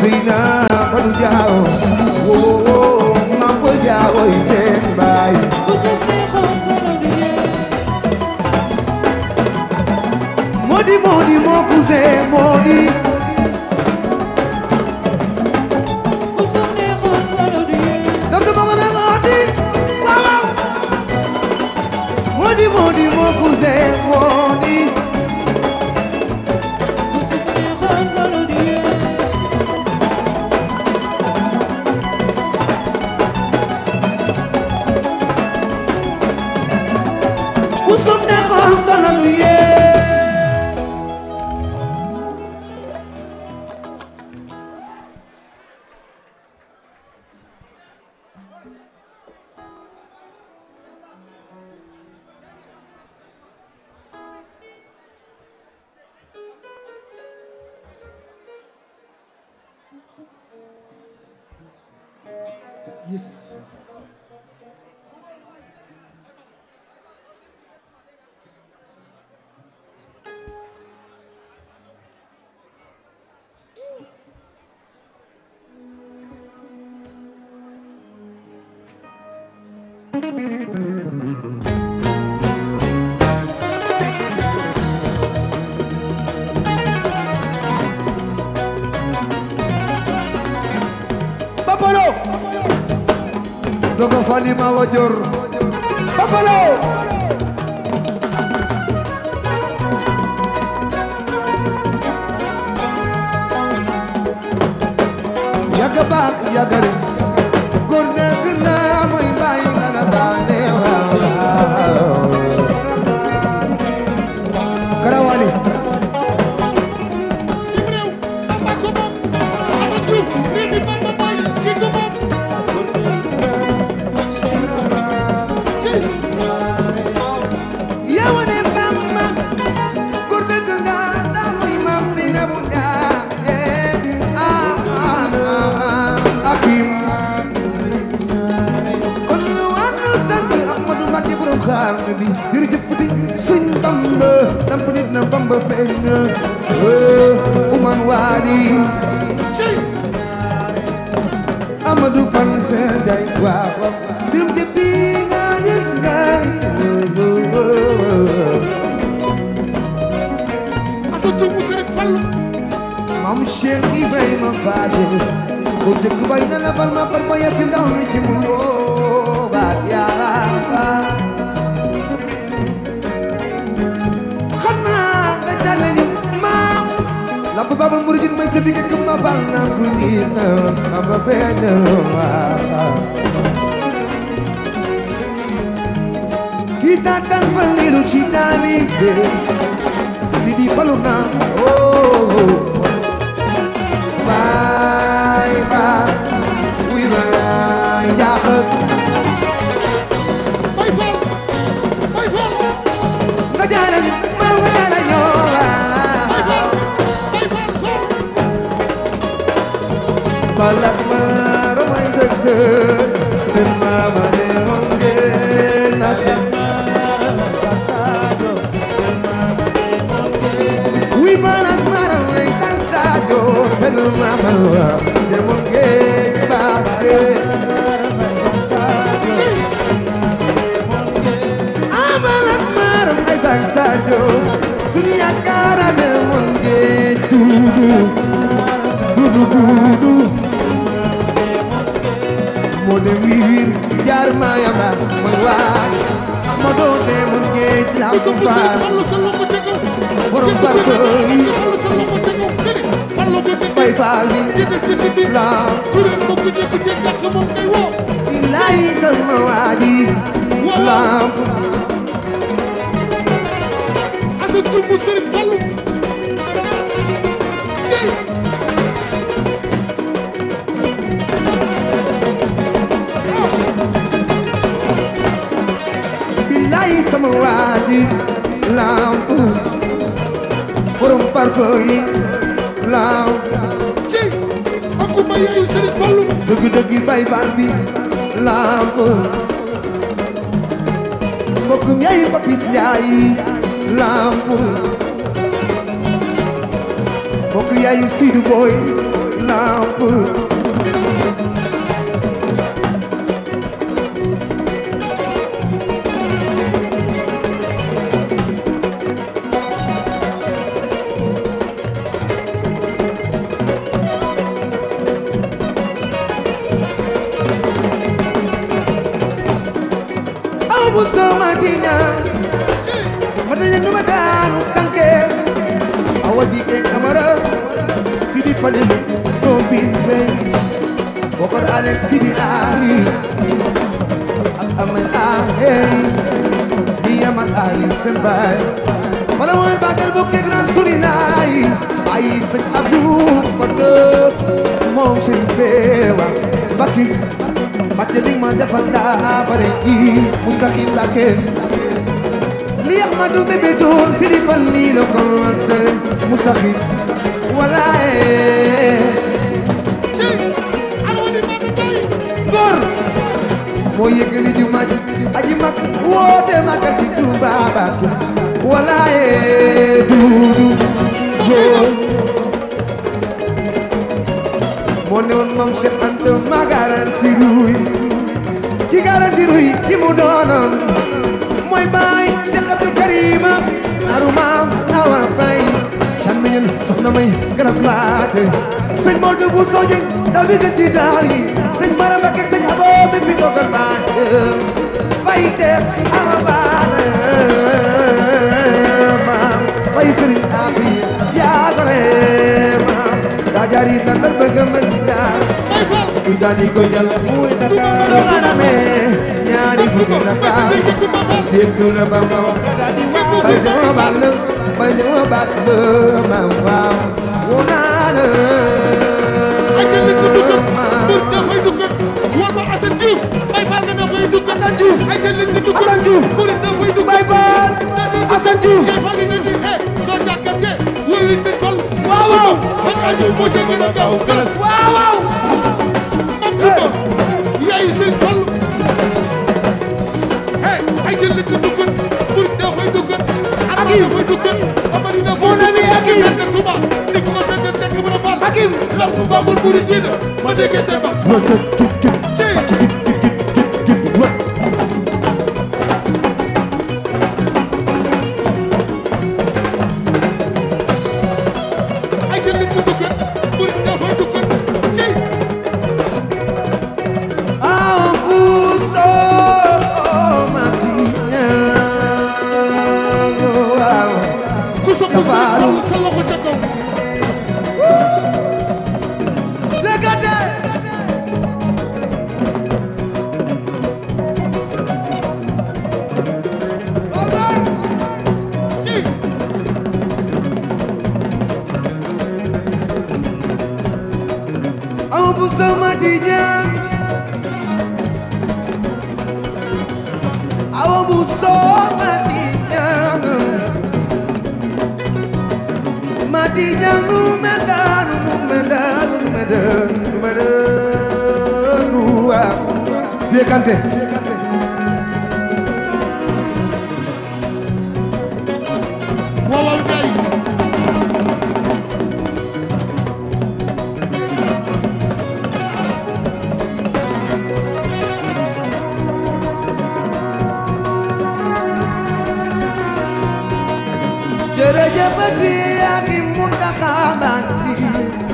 Sina Fadu Jaaw woo Mambo Jaaw yi seen baay bu suuf neexoon ngelaw di yee Modi Modi moo cousin Modi bu suuf neexoon ngelaw di yee donc ma nga ne Modi waaw waaw Modi Modi moo cousin Modi bu suuf neexoon ngelaw di yee ku sum ne xool dana lu yee Yes. Papalo dogo fali ma wajor Papalo Yaga baax yaga rek góor nga gën naa mooy bàyyi la la baale waaw Karawali Lim réew Bamba ko moom Assane Diouf réew mi Bamba Mbaye kii ko moom yow ne Bamba góor dëgg nga ndax muy maam Seynabou Ndiaye ah ah ah akim kon ñu ànd sant Ahmadou Mbacké borom xaar bi jërëjëf di suñ Bamba damp nit na Bamba feeñ na Oumar Wadi Amadou Fan Seen Day waaw waaw birum jëppi nga des ngay Assane Diouf mu Serigne Fallou Maam Cheikh Ibrahima Faade ko dëkk bay na la bal ma par ma yasi ndaw mi ci mu woo baat yaa xanaa nga jàlle ni maam la ba babal muridin may sa bi nga këm ma bal na bu nii na ma ba bee na waaw kii taataan fa liiru ci taalibe Sidi Fallu na oh bye bye oui bye jaaxal Baye Fall Baye Fall nga jaara ñu ma nga jaara ñoo Baye Fall Baye Fall Fall balak ma romay sëg sëg seen maama ne moom ngeen na oui balak ma romay sëg saajo seen maama ne moom ngeen baaxe amal ak maram ay sak sajo suñu yaakaar ne mon ngeen dudu dudu dudu moo dem wiir jaar ma yamba mooy waaj ma doon ne mon ngeen la ku sopp faar Serigne Fallou sa loxo ca kaw Borom Ku sopp parfum yi. Serigne Fallou sa loxo ca kaw Dede Fallou ko dede bay faal bi dede dede dede la kuréel bokk ñëpp ci jàkk moom ngay woo billahi sama waaji lamp Assane Diouf mu Serigne Fallou Jey billahi sama waaji lamp borom parfum yi lamp Jey ak ku may yaayu Serigne Fallou dëgg dëgg bay faal bi lamp mbokkum yaay papis yaay lamp mbokk yaayu Sidu Boy lamp amu sama dinya matanya numa daanu sanke awa dike kamara sidi fale no bin be bokor alex sidi ali ak amal ahey di amal ali sembay wala mo badal bokke gran surinay ay sa abdu fadde moom sëriñ beewa bakki bakki li ma defal daa bare i mustaqim la kenn li Ahmadu bébé doon sëriñ fal nii la ko wante mustaqim walaaye góor moo yëgali ju maj aji mag woote magal ci Tuuba Mbàkke walaaye duudu góor moo ne woon moom Cheikh Anta ma garanti ruy ki garanti ruy ki mu doonoon mooy baay Cheikh Abdou Karima aruma awa fay càmmiñal soxna may garas maate sëñ Modou bu soje daw bi gën ci daal yi sëñ Bara Mbacké sëñ Abo bi fi toogal baay bay Cheikh awa baana maam bay sëriñ Afi yaa gore maam daa jaari dandal bëgg mën daal du daal di ko jàll muy Dakar soxna me ñaari fukki Dakar dégg na ba ma wax bay sama bàll bay sama bàll ba ma waaw wu naa la Assane Diouf Assane Diouf Baye Fall Assane Diouf waaw waaw waaw waaw Mon ami Hakim Hakim ma dégg Demba ay ca nit ku dukkat pour dafay dukkat ci Abuso Martina waaw ku sopp Dafa sa loxo ca kaw Legate ci Abuso Martina Abuso Martina Martina numedanu numedanu numedanu numedanu waaw Vieux Kanté waaw waaw Njaay jërëjëf ati ak i Muntaxa Mbàkke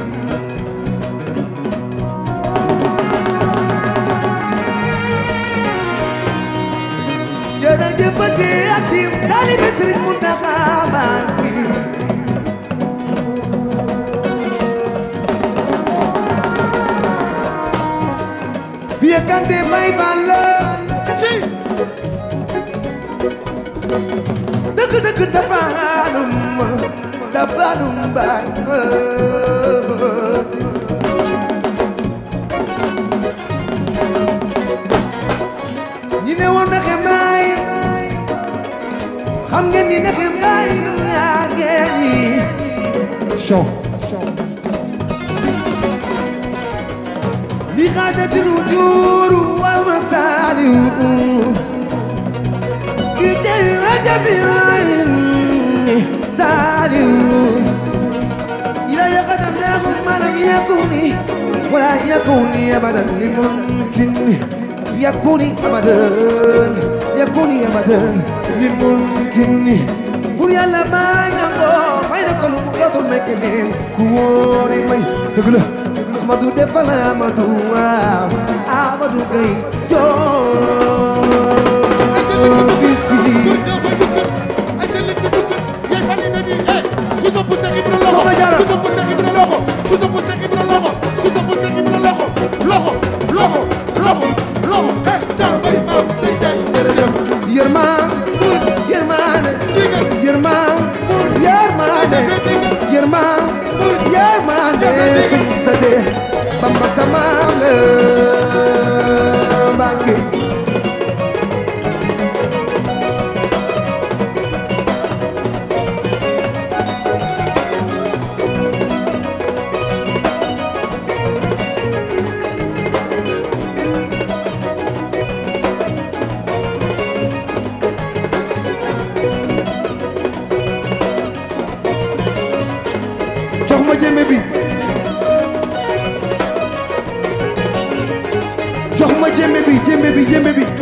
jërëjëf ati ak i taalibe Sëriñ Muntaxa Mbàkke Vieux Kanté Baye Fall ci dëgg dëgg dafaanum dafaanum baay ñi ne woon nexe mbaay xam ngeen ni nexe mbaay nu yaa ngeen yi chon li xaajatinu juuru wal ma saaliw Gideri wajasi wayni saliu Ila yakata nakum malam yakuni ولا يكون أبدا لممكن يكون أبدا يكون أبدا لممكن بور يالا ما ينغو فاي نكو لو يوتو مكنين كوري ماي دغلا احمدو دفلا احمدو احمدو كاي Soxna Jaara. Yerma Yermane Yerma Yermane Yerma Yermane Sëñ Sade Bamba sama la Mbàkke jox ma jëmbe bi jox ma jëmbe bi jëmbe bi jëmbe bi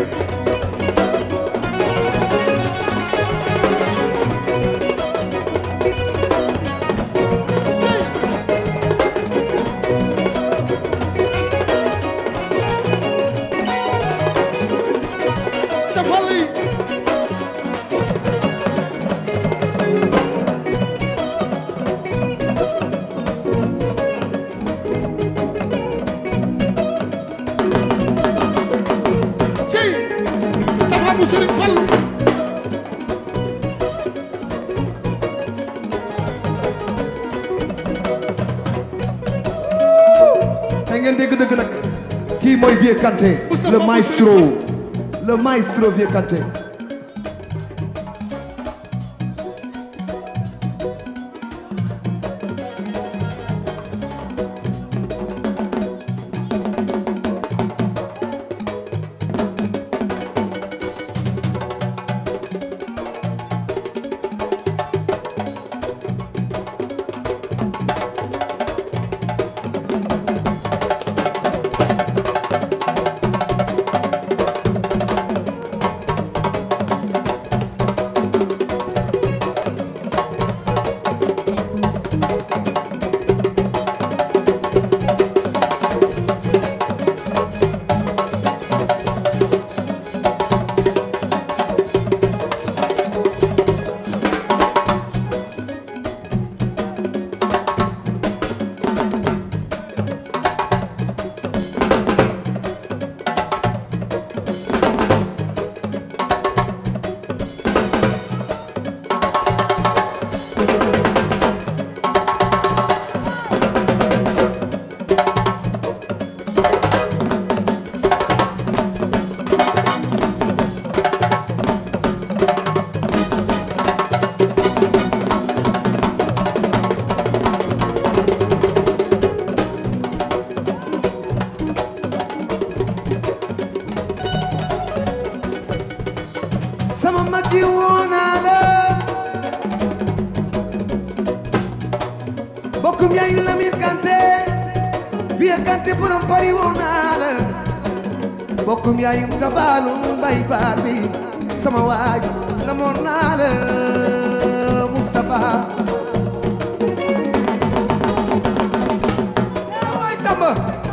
tey ngeen dégg dëgg nag kii mooy Vieux Kanté le maestro le maestro Vieux Kanté sama mag ji woonaa la bokkum yaayu Lamin Kanté Vieux Kanté borom Paris woonaa la bokkum yaayu Gabalu Mbay Baar bi sama waaj namoon naa la Moustapha waay Samba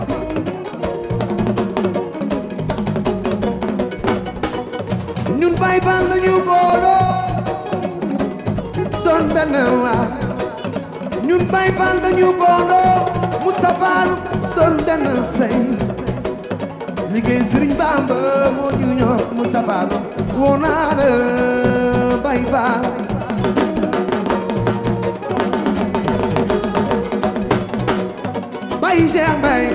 ñun bay fan la ñu booloo doon benn waa ñun bay fan la ñu booloo Moustapha doon benn say liggéey Sëriñ Bamba moo ñu ñor Moustapha woo naa la bay fan bay Cheikh Mbaye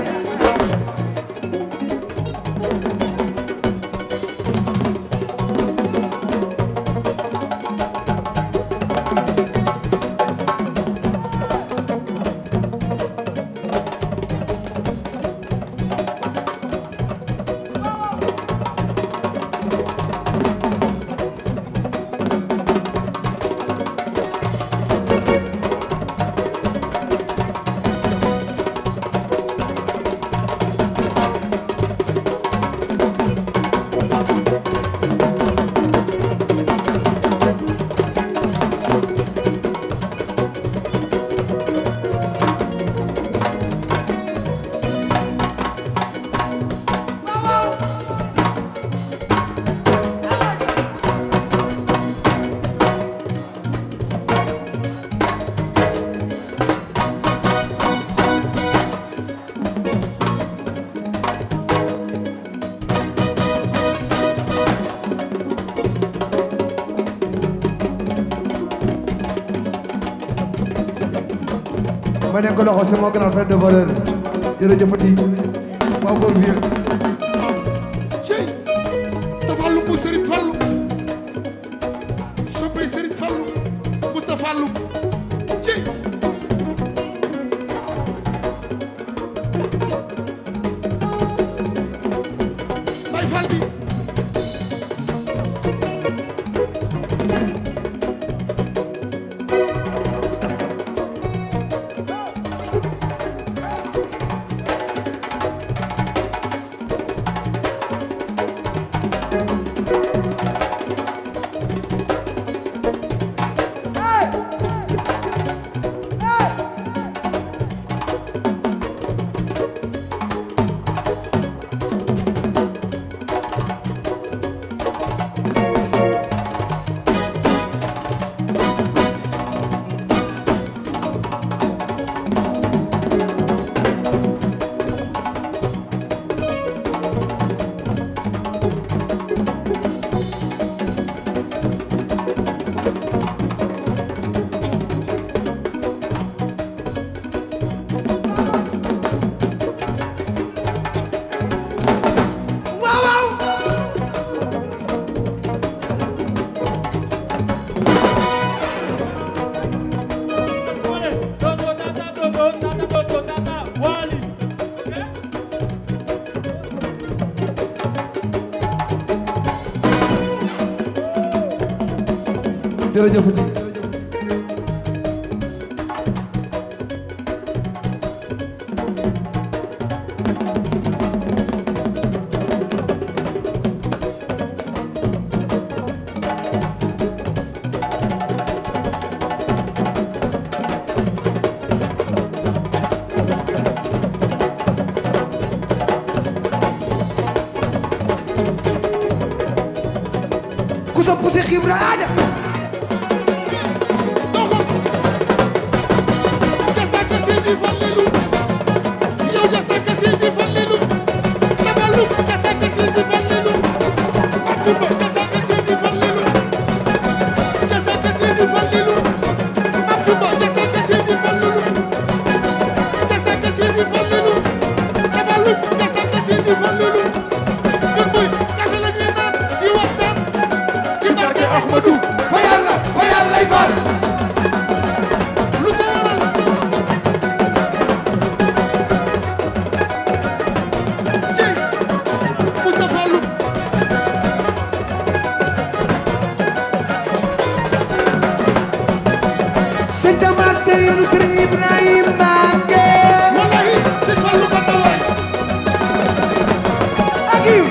ma nekk loxo c'est mon grand frère de valeur jërëjëfati waaw góor bi cey Moustapha Loum bu Serigne Fallou soppay Serigne Fallou Moustapha Loum cey Baye Fall bi jërëjëfati ku sopp Cheikh Ibra aja Jasaka Seydi Fallilou yow Jasaka Seydi Fallilou Nabalou Jasaka Seydi Fallilou Akumba Jasaka Seydi Fallilou Jasaka Seydi Fallilou Akumba Jasaka Seydi Fallilou Jasaka Seydi Fallilou Nabalou Jasaka Seydi Fallilou kon boy kafe la ñuy naan di waxtaan ci barke Ahmadou fa yàlla fa yàlla lay faal lu ko waral ci Moustapha Loum sëñ Damate ibnu Sëriñ Ibrahima Mbacke wallahi sëñ Fallou Bata waay akim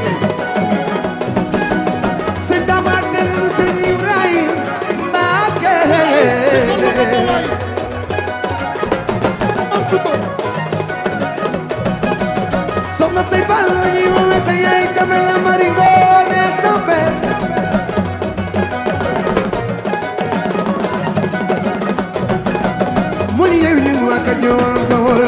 sëñ Damate ibnu Sëriñ Ibrahima Mbacke Fallou Bata waay am tuba soxna say fal la ñuy woowee sa yaay dame la maringo ne sampe mu ni yewi ni waa ka ñëwoon ka wol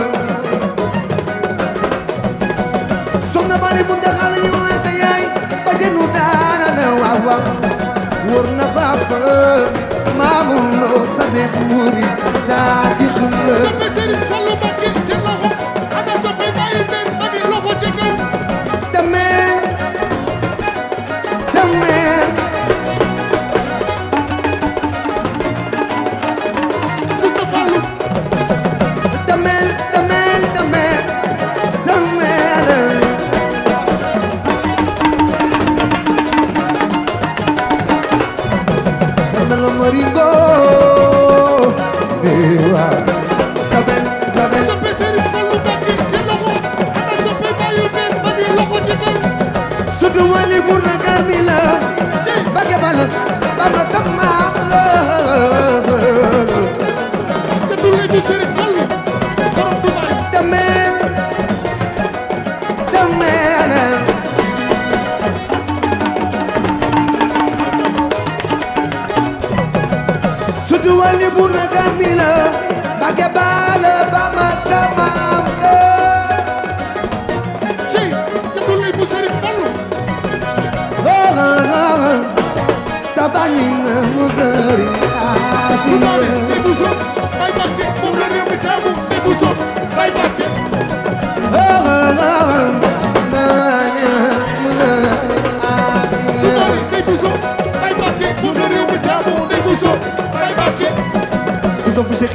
soxna bari mu daxa la ñuy woowee sa yaay ba jënu daara na waaw waaw wóor na papa maamul loo sa neex muri saa di xumla soppe Serigne Fallou Mbacké seen loxo ana soppe bàyyi benn ami loxo ci kaw damel damel Moustapha Loum damel damel damel damel damel maringo ewa sabel sabel soppe Serigne Fallou Mbacké seen loxo ana soppe bàyyi benn ami loxo ci kaw surtout wali bu na garmi la bage bal baba sama la te du léegi Serigne Fallou borom Dubaay damel damel surtout wali bu na garmi la bage bal baba sama la ci te du léegi Serigne Fallou tabani na musari Dubaay di Bousso may Mbacké moom la réew mi taamu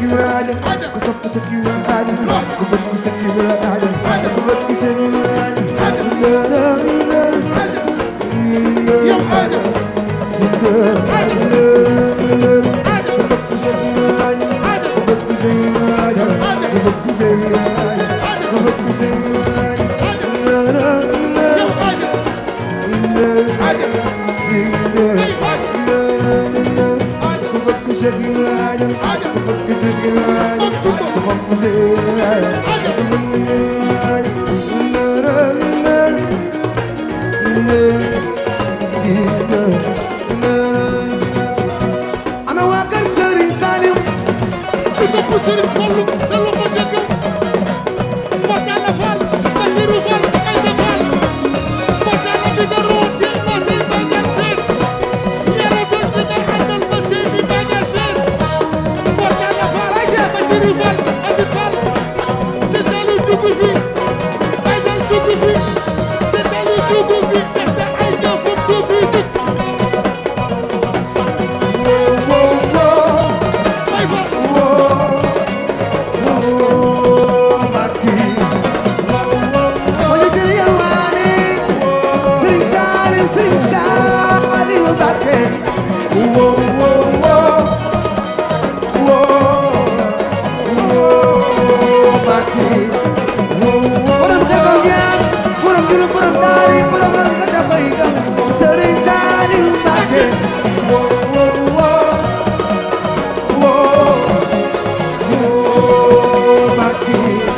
Ibrahima ku sopp Seex Ibrahima ku bëgg Seex Ibrahima ku bëgg Seex ana waa kër Serigne Saliou ku sopp Serigne Fallou sa loxo jëkkër Mortalla Fall Bassirou Fall Aïssa Fall Mortalla bi nga root di ma sey bagal tees yàlla doon di nga àndal ma sey bi bagal tees Mortalla Fall Aïssa. Bassirou Fall Asi Fall c'est Saliou dugg fi Aïssa dugg fi c'est Saliou dugg fi ndaxte ay jëfam dugg fi dugg Baye Fall Oye jël yalwaane Serigne Saliou Serigne Saliou Mbacké wo wo wo wo wo Mbacké borom xeexam yaak borom julu borom daari borom lan nga dafay gam Serigne Saliou Mbacké wo wo wo wo wo Mbacké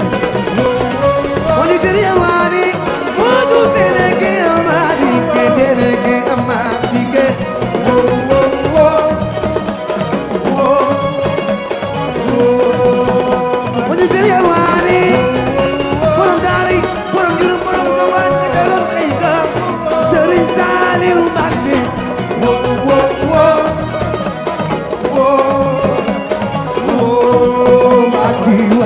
Oni tere amari, moju teleke amari, ke teleke amari ke. Wo wo wo, wo wo. Oni tere amari, borom dari, borom juru, borom kawan, kedalam kaiga. Serigne Saliou Mbacké. Wo wo wo, wo wo Mbacké wa.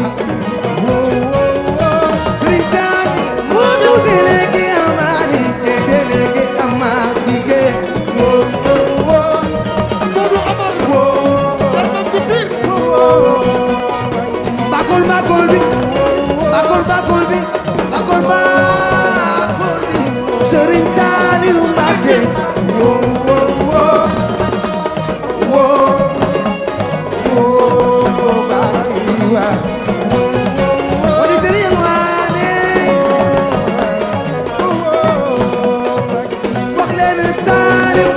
Serigne Sall moo ñu délégué amani te délégué amani ke wo wo Modou Amar wo Sarmam bu Pire bakol bakol bi bakol bakol bi bakol bakol bi Serigne Saliou Mbacké wo wo wo wo wo Mbacké wa Odi tere yalwaane wax leen Saliou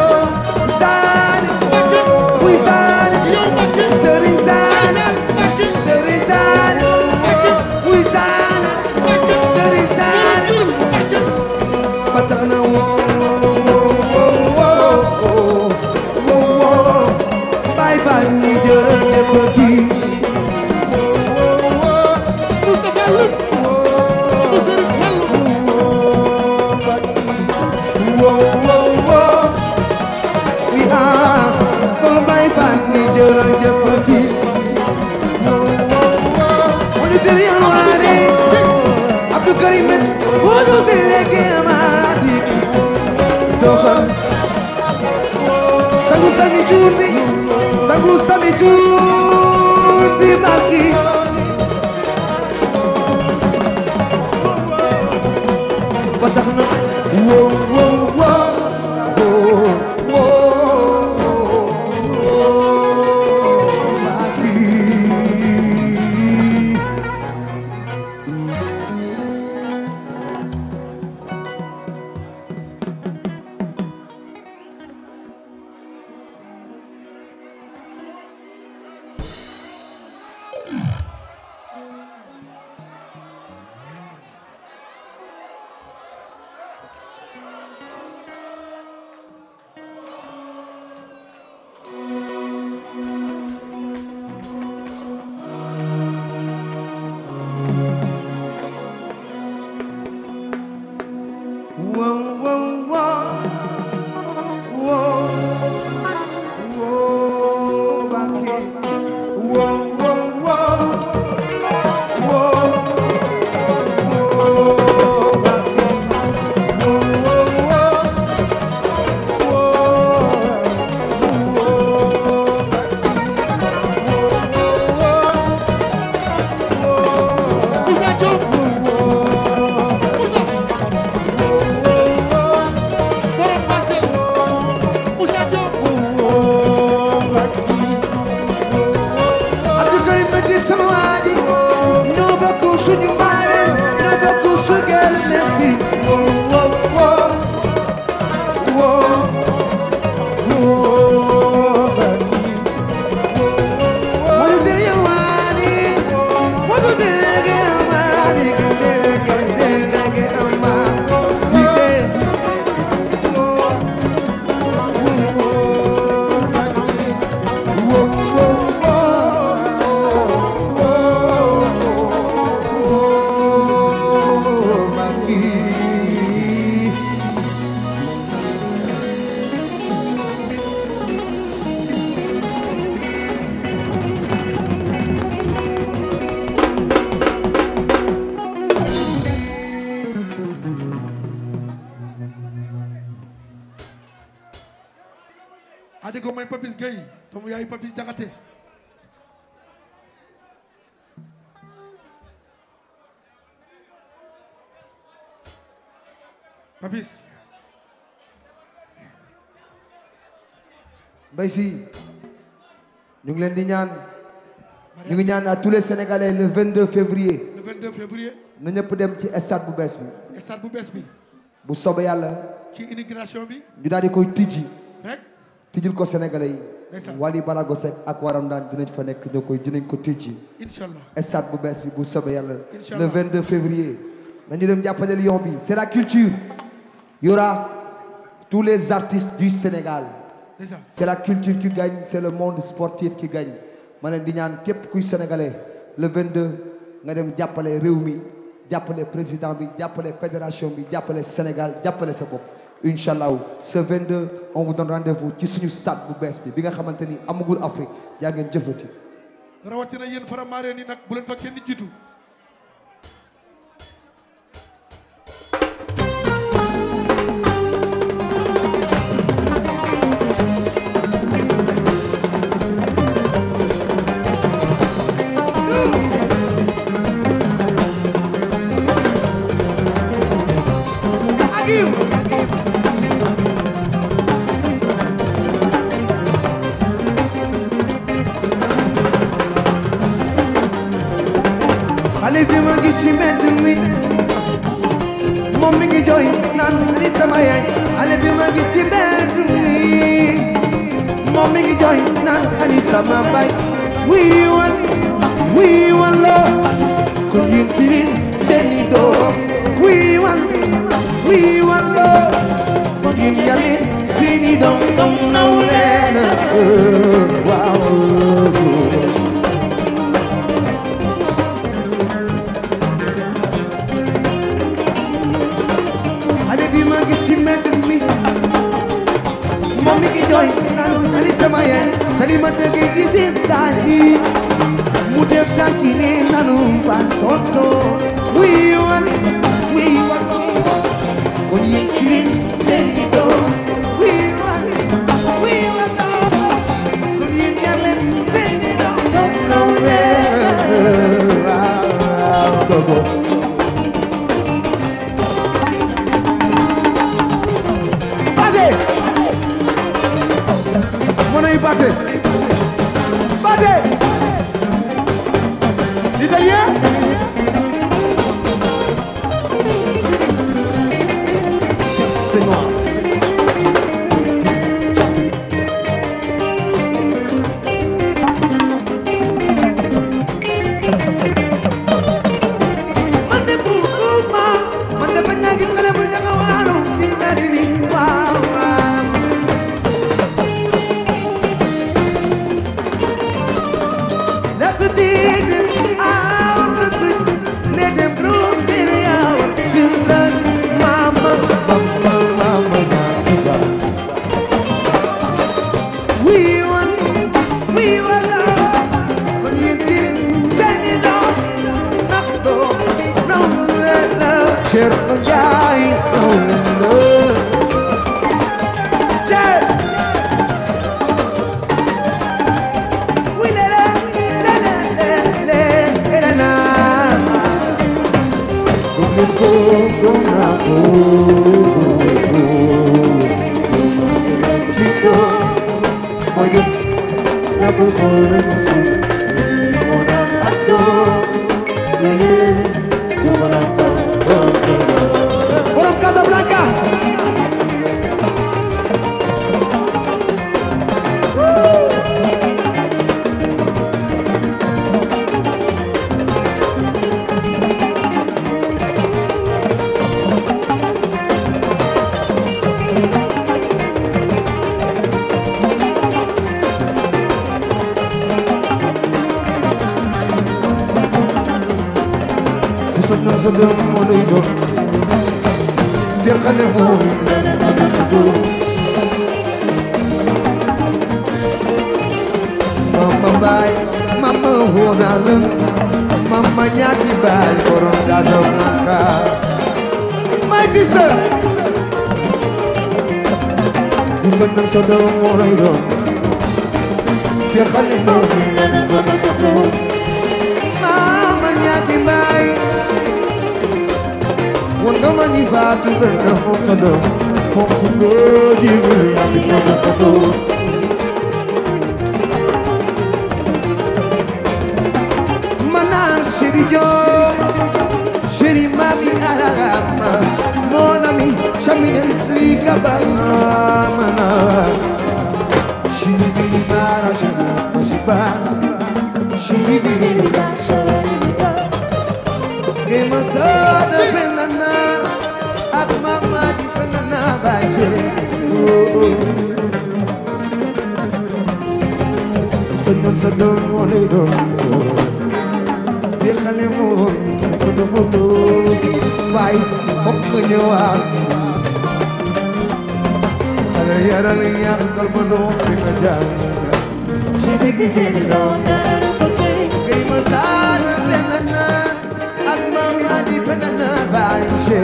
Saliou muy Saliou yow Mbacké Serigne Saliou Mbacké Serigne Saliou muy Saliou Serigne Saliou Mbacké ba tax na woo woo woo woo Baye Fall ñi jërëjëf ci Moustapha Loum bu Serigne Fallou woo woo woo wi ah kon Baye Fall ñi jërëjëf ci Oni tere yalwaane Abdou Karim Metz moo ñu délégué amati doxal sangu sami cuur bi sangu sami cuur bi Mbacké ba tax na wo wo wo wo wo Mbacké merci wo wo wo wo wo bati Modu tere wani Modu tere wani Tere tere tere ama Tere adi ko may Papis Gueye doomu yaay Papis Jaxate Papis Mbaye Sy ñu ngi leen di ñaan ñu ngi ñaan à tous les Sénégalais le 22 février le 22 février na ñëpp dem ci stade bu bees bi stade bu bees bi bu soobee yàlla ci immigration bi ñu daal di koy tijji rek tijjil ko Sénégalais yi Ndeysaan. Wally Balago Seck ak waram daan dinañ fa nekk ñoo koy dinañ ko tijji incha allah stade bu bees bi bu soobee yàlla Inch'Allah. le 22 février nañu dem jàppale Lion bi c'est la culture il y aura tous les artistes du Sénégal déjà c'est la culture qui gagne c'est le monde sportif qui gagne ma leen di ñaan képp kuy sénégalais le 22 nga dem jàppale réew mi jàppale président bi jàppale fédération bi jàppale Sénégal jàppale sa bopp incha allah ce 22 on vous donne rendez-vous ci suñu stade bu bees bi bi nga xamante ni amagul Afrique yaa ngeen jëfati rawatina yéen faramaareen yi nag bu leen fa kenn jiitu xale bi ma gis ci mbedd mi moom mi ngi jooy naan li sama yaay xale bi ma gis ci mbedd mi moom mi ngi jooy naan ani sama baay wii wan wii wan la ko yittilin seeni doom wii wan wii wan la ko yim yalin seeni doom doom naw leen waaw xale bi ma gis ci mbedd mi moom mi ngi jooy naan ali sama yaay Salimata gi gisin daali mu def tànki ne nanu fa tonto wii wan wii wan kon yéen ci leen seen i doom wii wan wii wan kon yéen yar leen seen i doom doom naw leen waaw waaw dogo Bate! Money bate! Bate! Italien? Cher Seigneur. Man de bugguma, man de bañ naa gis xale bu taxawaalu ci mbedd mi, waaw waaw. That's a deed out the street. Let them prove their our children. Mama, mama, mama, mama. We want, we want love. But you didn't send it on. Not go, no love. Certo giai, no love. Certo. Oui, la la, la la, la la, la la la. Come go, go, na, go, go, Chico, oye, la bufola no sé, una pato, yeah, una pato, sa doom moo lay doon teqale moom mama baay mama wóoral mama ñaati baay borom Casablanca my sister di sa doom sa doom moo lay doon teqale moom mama ñaati baay won nga ma ni faatu gën na foog sa doom foog ku góor jigul yaa ngi ko ko dóor Mana chéri Diop chéri mami arama mon ami chaminen tui kabana mana chéri bini bara chéri mashiba chéri bini bara Gema sada penana ak mama di penana baje Sadon sadon wole do Di xale mo ko do foto bay fokk nga ñëwaat Ala yaral yar dal ma do fi nga jàng Ci digg digg doon Gema sada penana ak mama di penana baje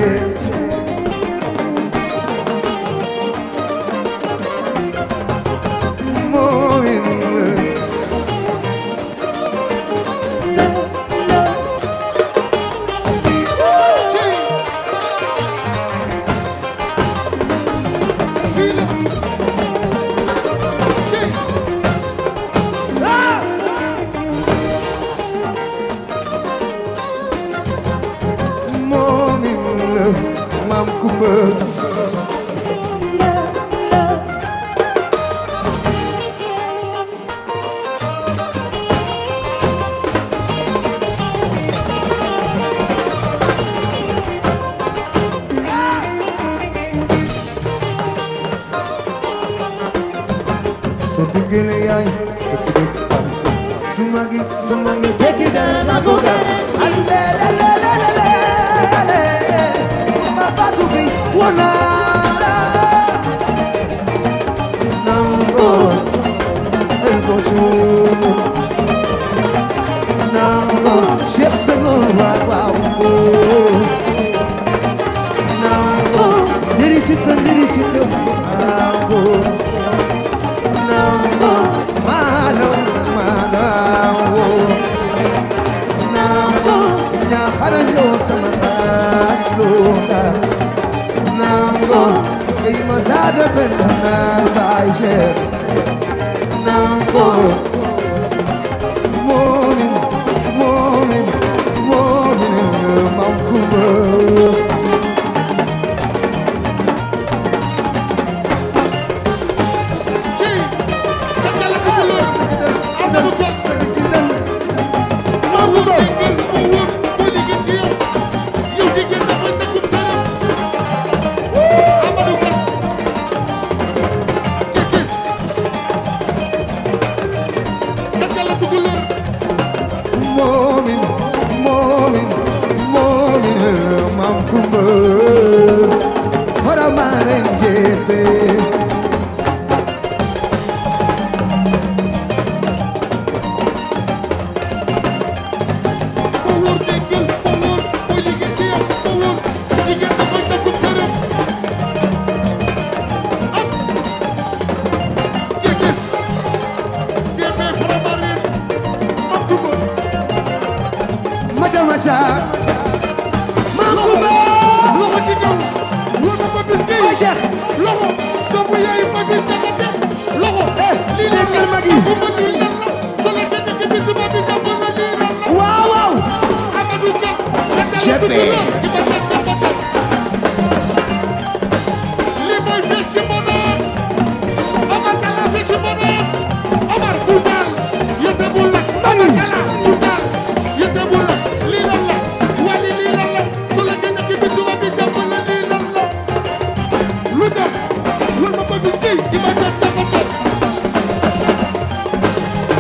So digile yaay Sumagi sumagi teki dara na goga Ale le le le le le le Ma batu bi wana Nambo El bochu Nambo Sheikh Senghor wa wa wo Nambo Diri sito diri sito Nambo Nambo Malo Malo Nambo Nyafara nyo sama Luna Nambo Ima zade penda na baije Nambo Morning Morning Morning Mamkuba Morning, morning, morning, Mamkuba Para marenjepe Macha macha Mamkuba Ay Cheikh déggal ma gi waaw waaw GP.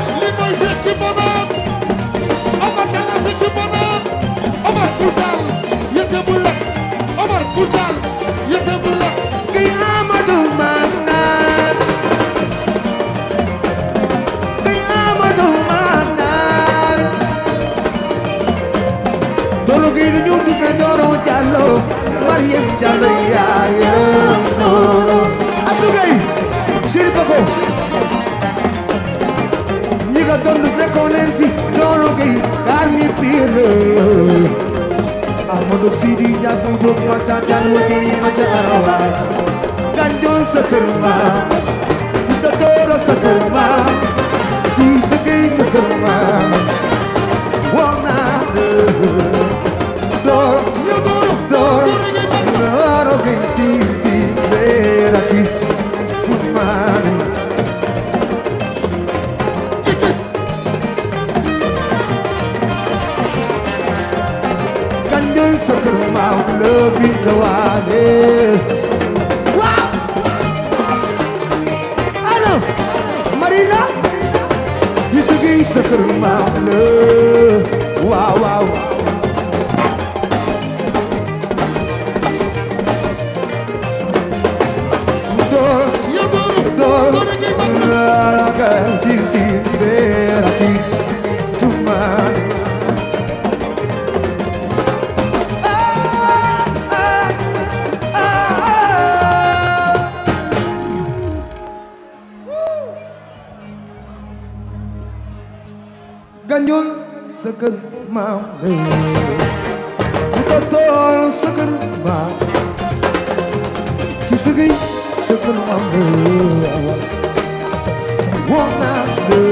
Omar bul taal yëppe bul la kay Amadou Manar kay Amadou Manar doolo kay lu ñu duppe Doro Diallo Mariam Diallo yaayam Doro asugay Chéri Bako ñi nga doon fekkoon leen fi Doro kay kaar mi pire Amadou Sidi Diagne Diop Matar Diallo Guèye ma ca Arawaay Gandiol sa kër ma Fouta Doro sa kër ma ci sa kër sa kër ma wax naa la Doro Doro Doro Doro Guèye si si beera ki Tumane Gandiol sa kër ma la Binta Waale waaw allo Marina ci sa kër sa kër ma la waaw waaw Doro yow Doro Doro Doro ngay mag Raga si si beera ki Tumane ah ah ah ah Gandiol sa kër maam bu ko tool sa kër maam ci sa kër sa kër maam wax naa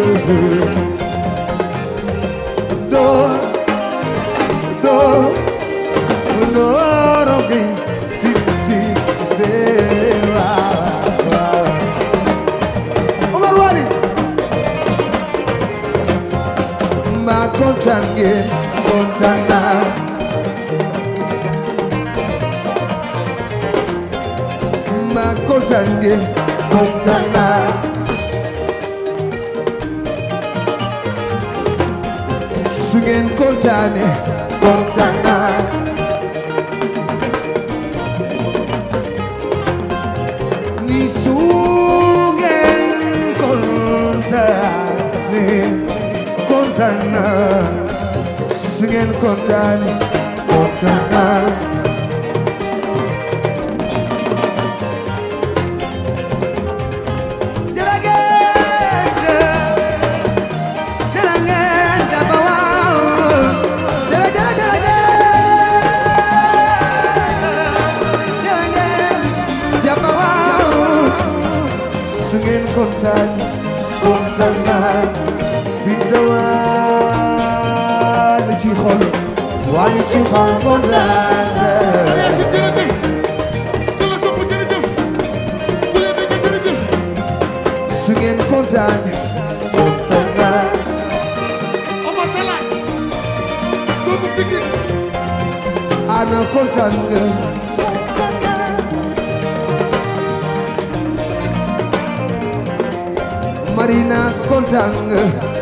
door door door gi si si bee waaw waaw Omar Wali ma kontaan ngeen kontaan naa ma kontaan ngeen kontaan naa su ngeen kontaane kontaan naa ni su ngeen kontaane kontaan naa su ngeen kontaane kontaan naa jërëjëf jërë ngeen jàpp waaw jërë jërë jërë jërë ngeen jàpp waaw su ngeen kontaan kontaan naa fi tawaan ci xol waaye ci xol kontaan Aliou si jërëjëf ku la sopp jërëjëf ku la bëgg jërëjëf su ngeen kontaan kontaan naa Omar Dalla doomu Pikine ana kontaan nga Marina kontaan nga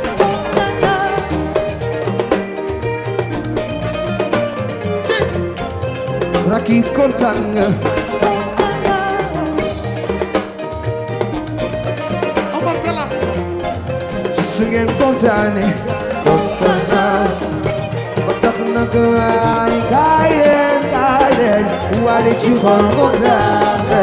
Raki kontaan nga Omar Dalla su ngeen kontaane kontaan naa ba tax na ko ay kaay leen kaay leen wale ci xol kontaan nga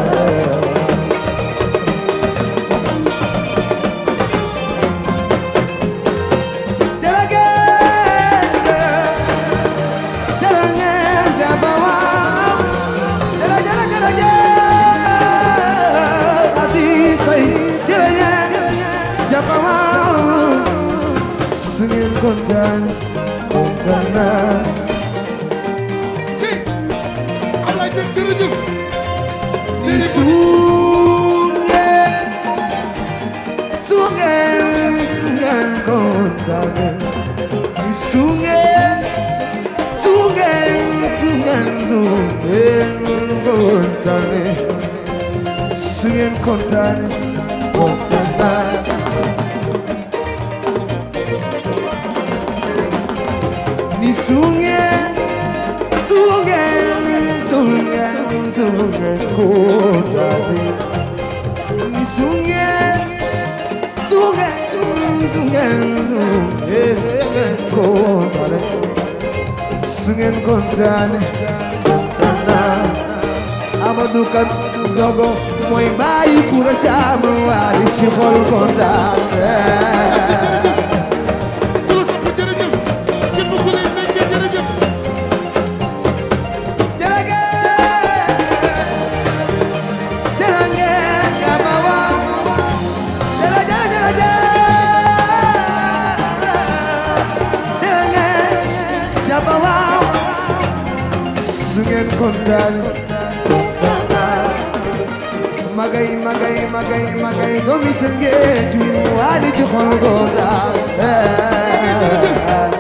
kontaan kontaan naa ci Ablaye Diop jërëjëf ni sungeen sungeen sungeen kontaan ni sungeen sungeen sungeen sungeen kontaan sungeen kontaan kontaan naa ni sungeen sungeen ngeen su ngeen kontaane ni su ngeen su ngeen su ngeen kontaane su ngeen kontaane kontaane Amadou Kan dogo mooy bàyyi kura caam waali ci xol kontaane ku la sopp jërëjëf képp ku lay nekkee jërëjëf jërëjëf jërëjëf yaba waaw jërëjëf jërëjëf jërëjëf yaba waaw su ngeen kontaan magay magay magay magay doomi Tëngéej waali ci xol kontaan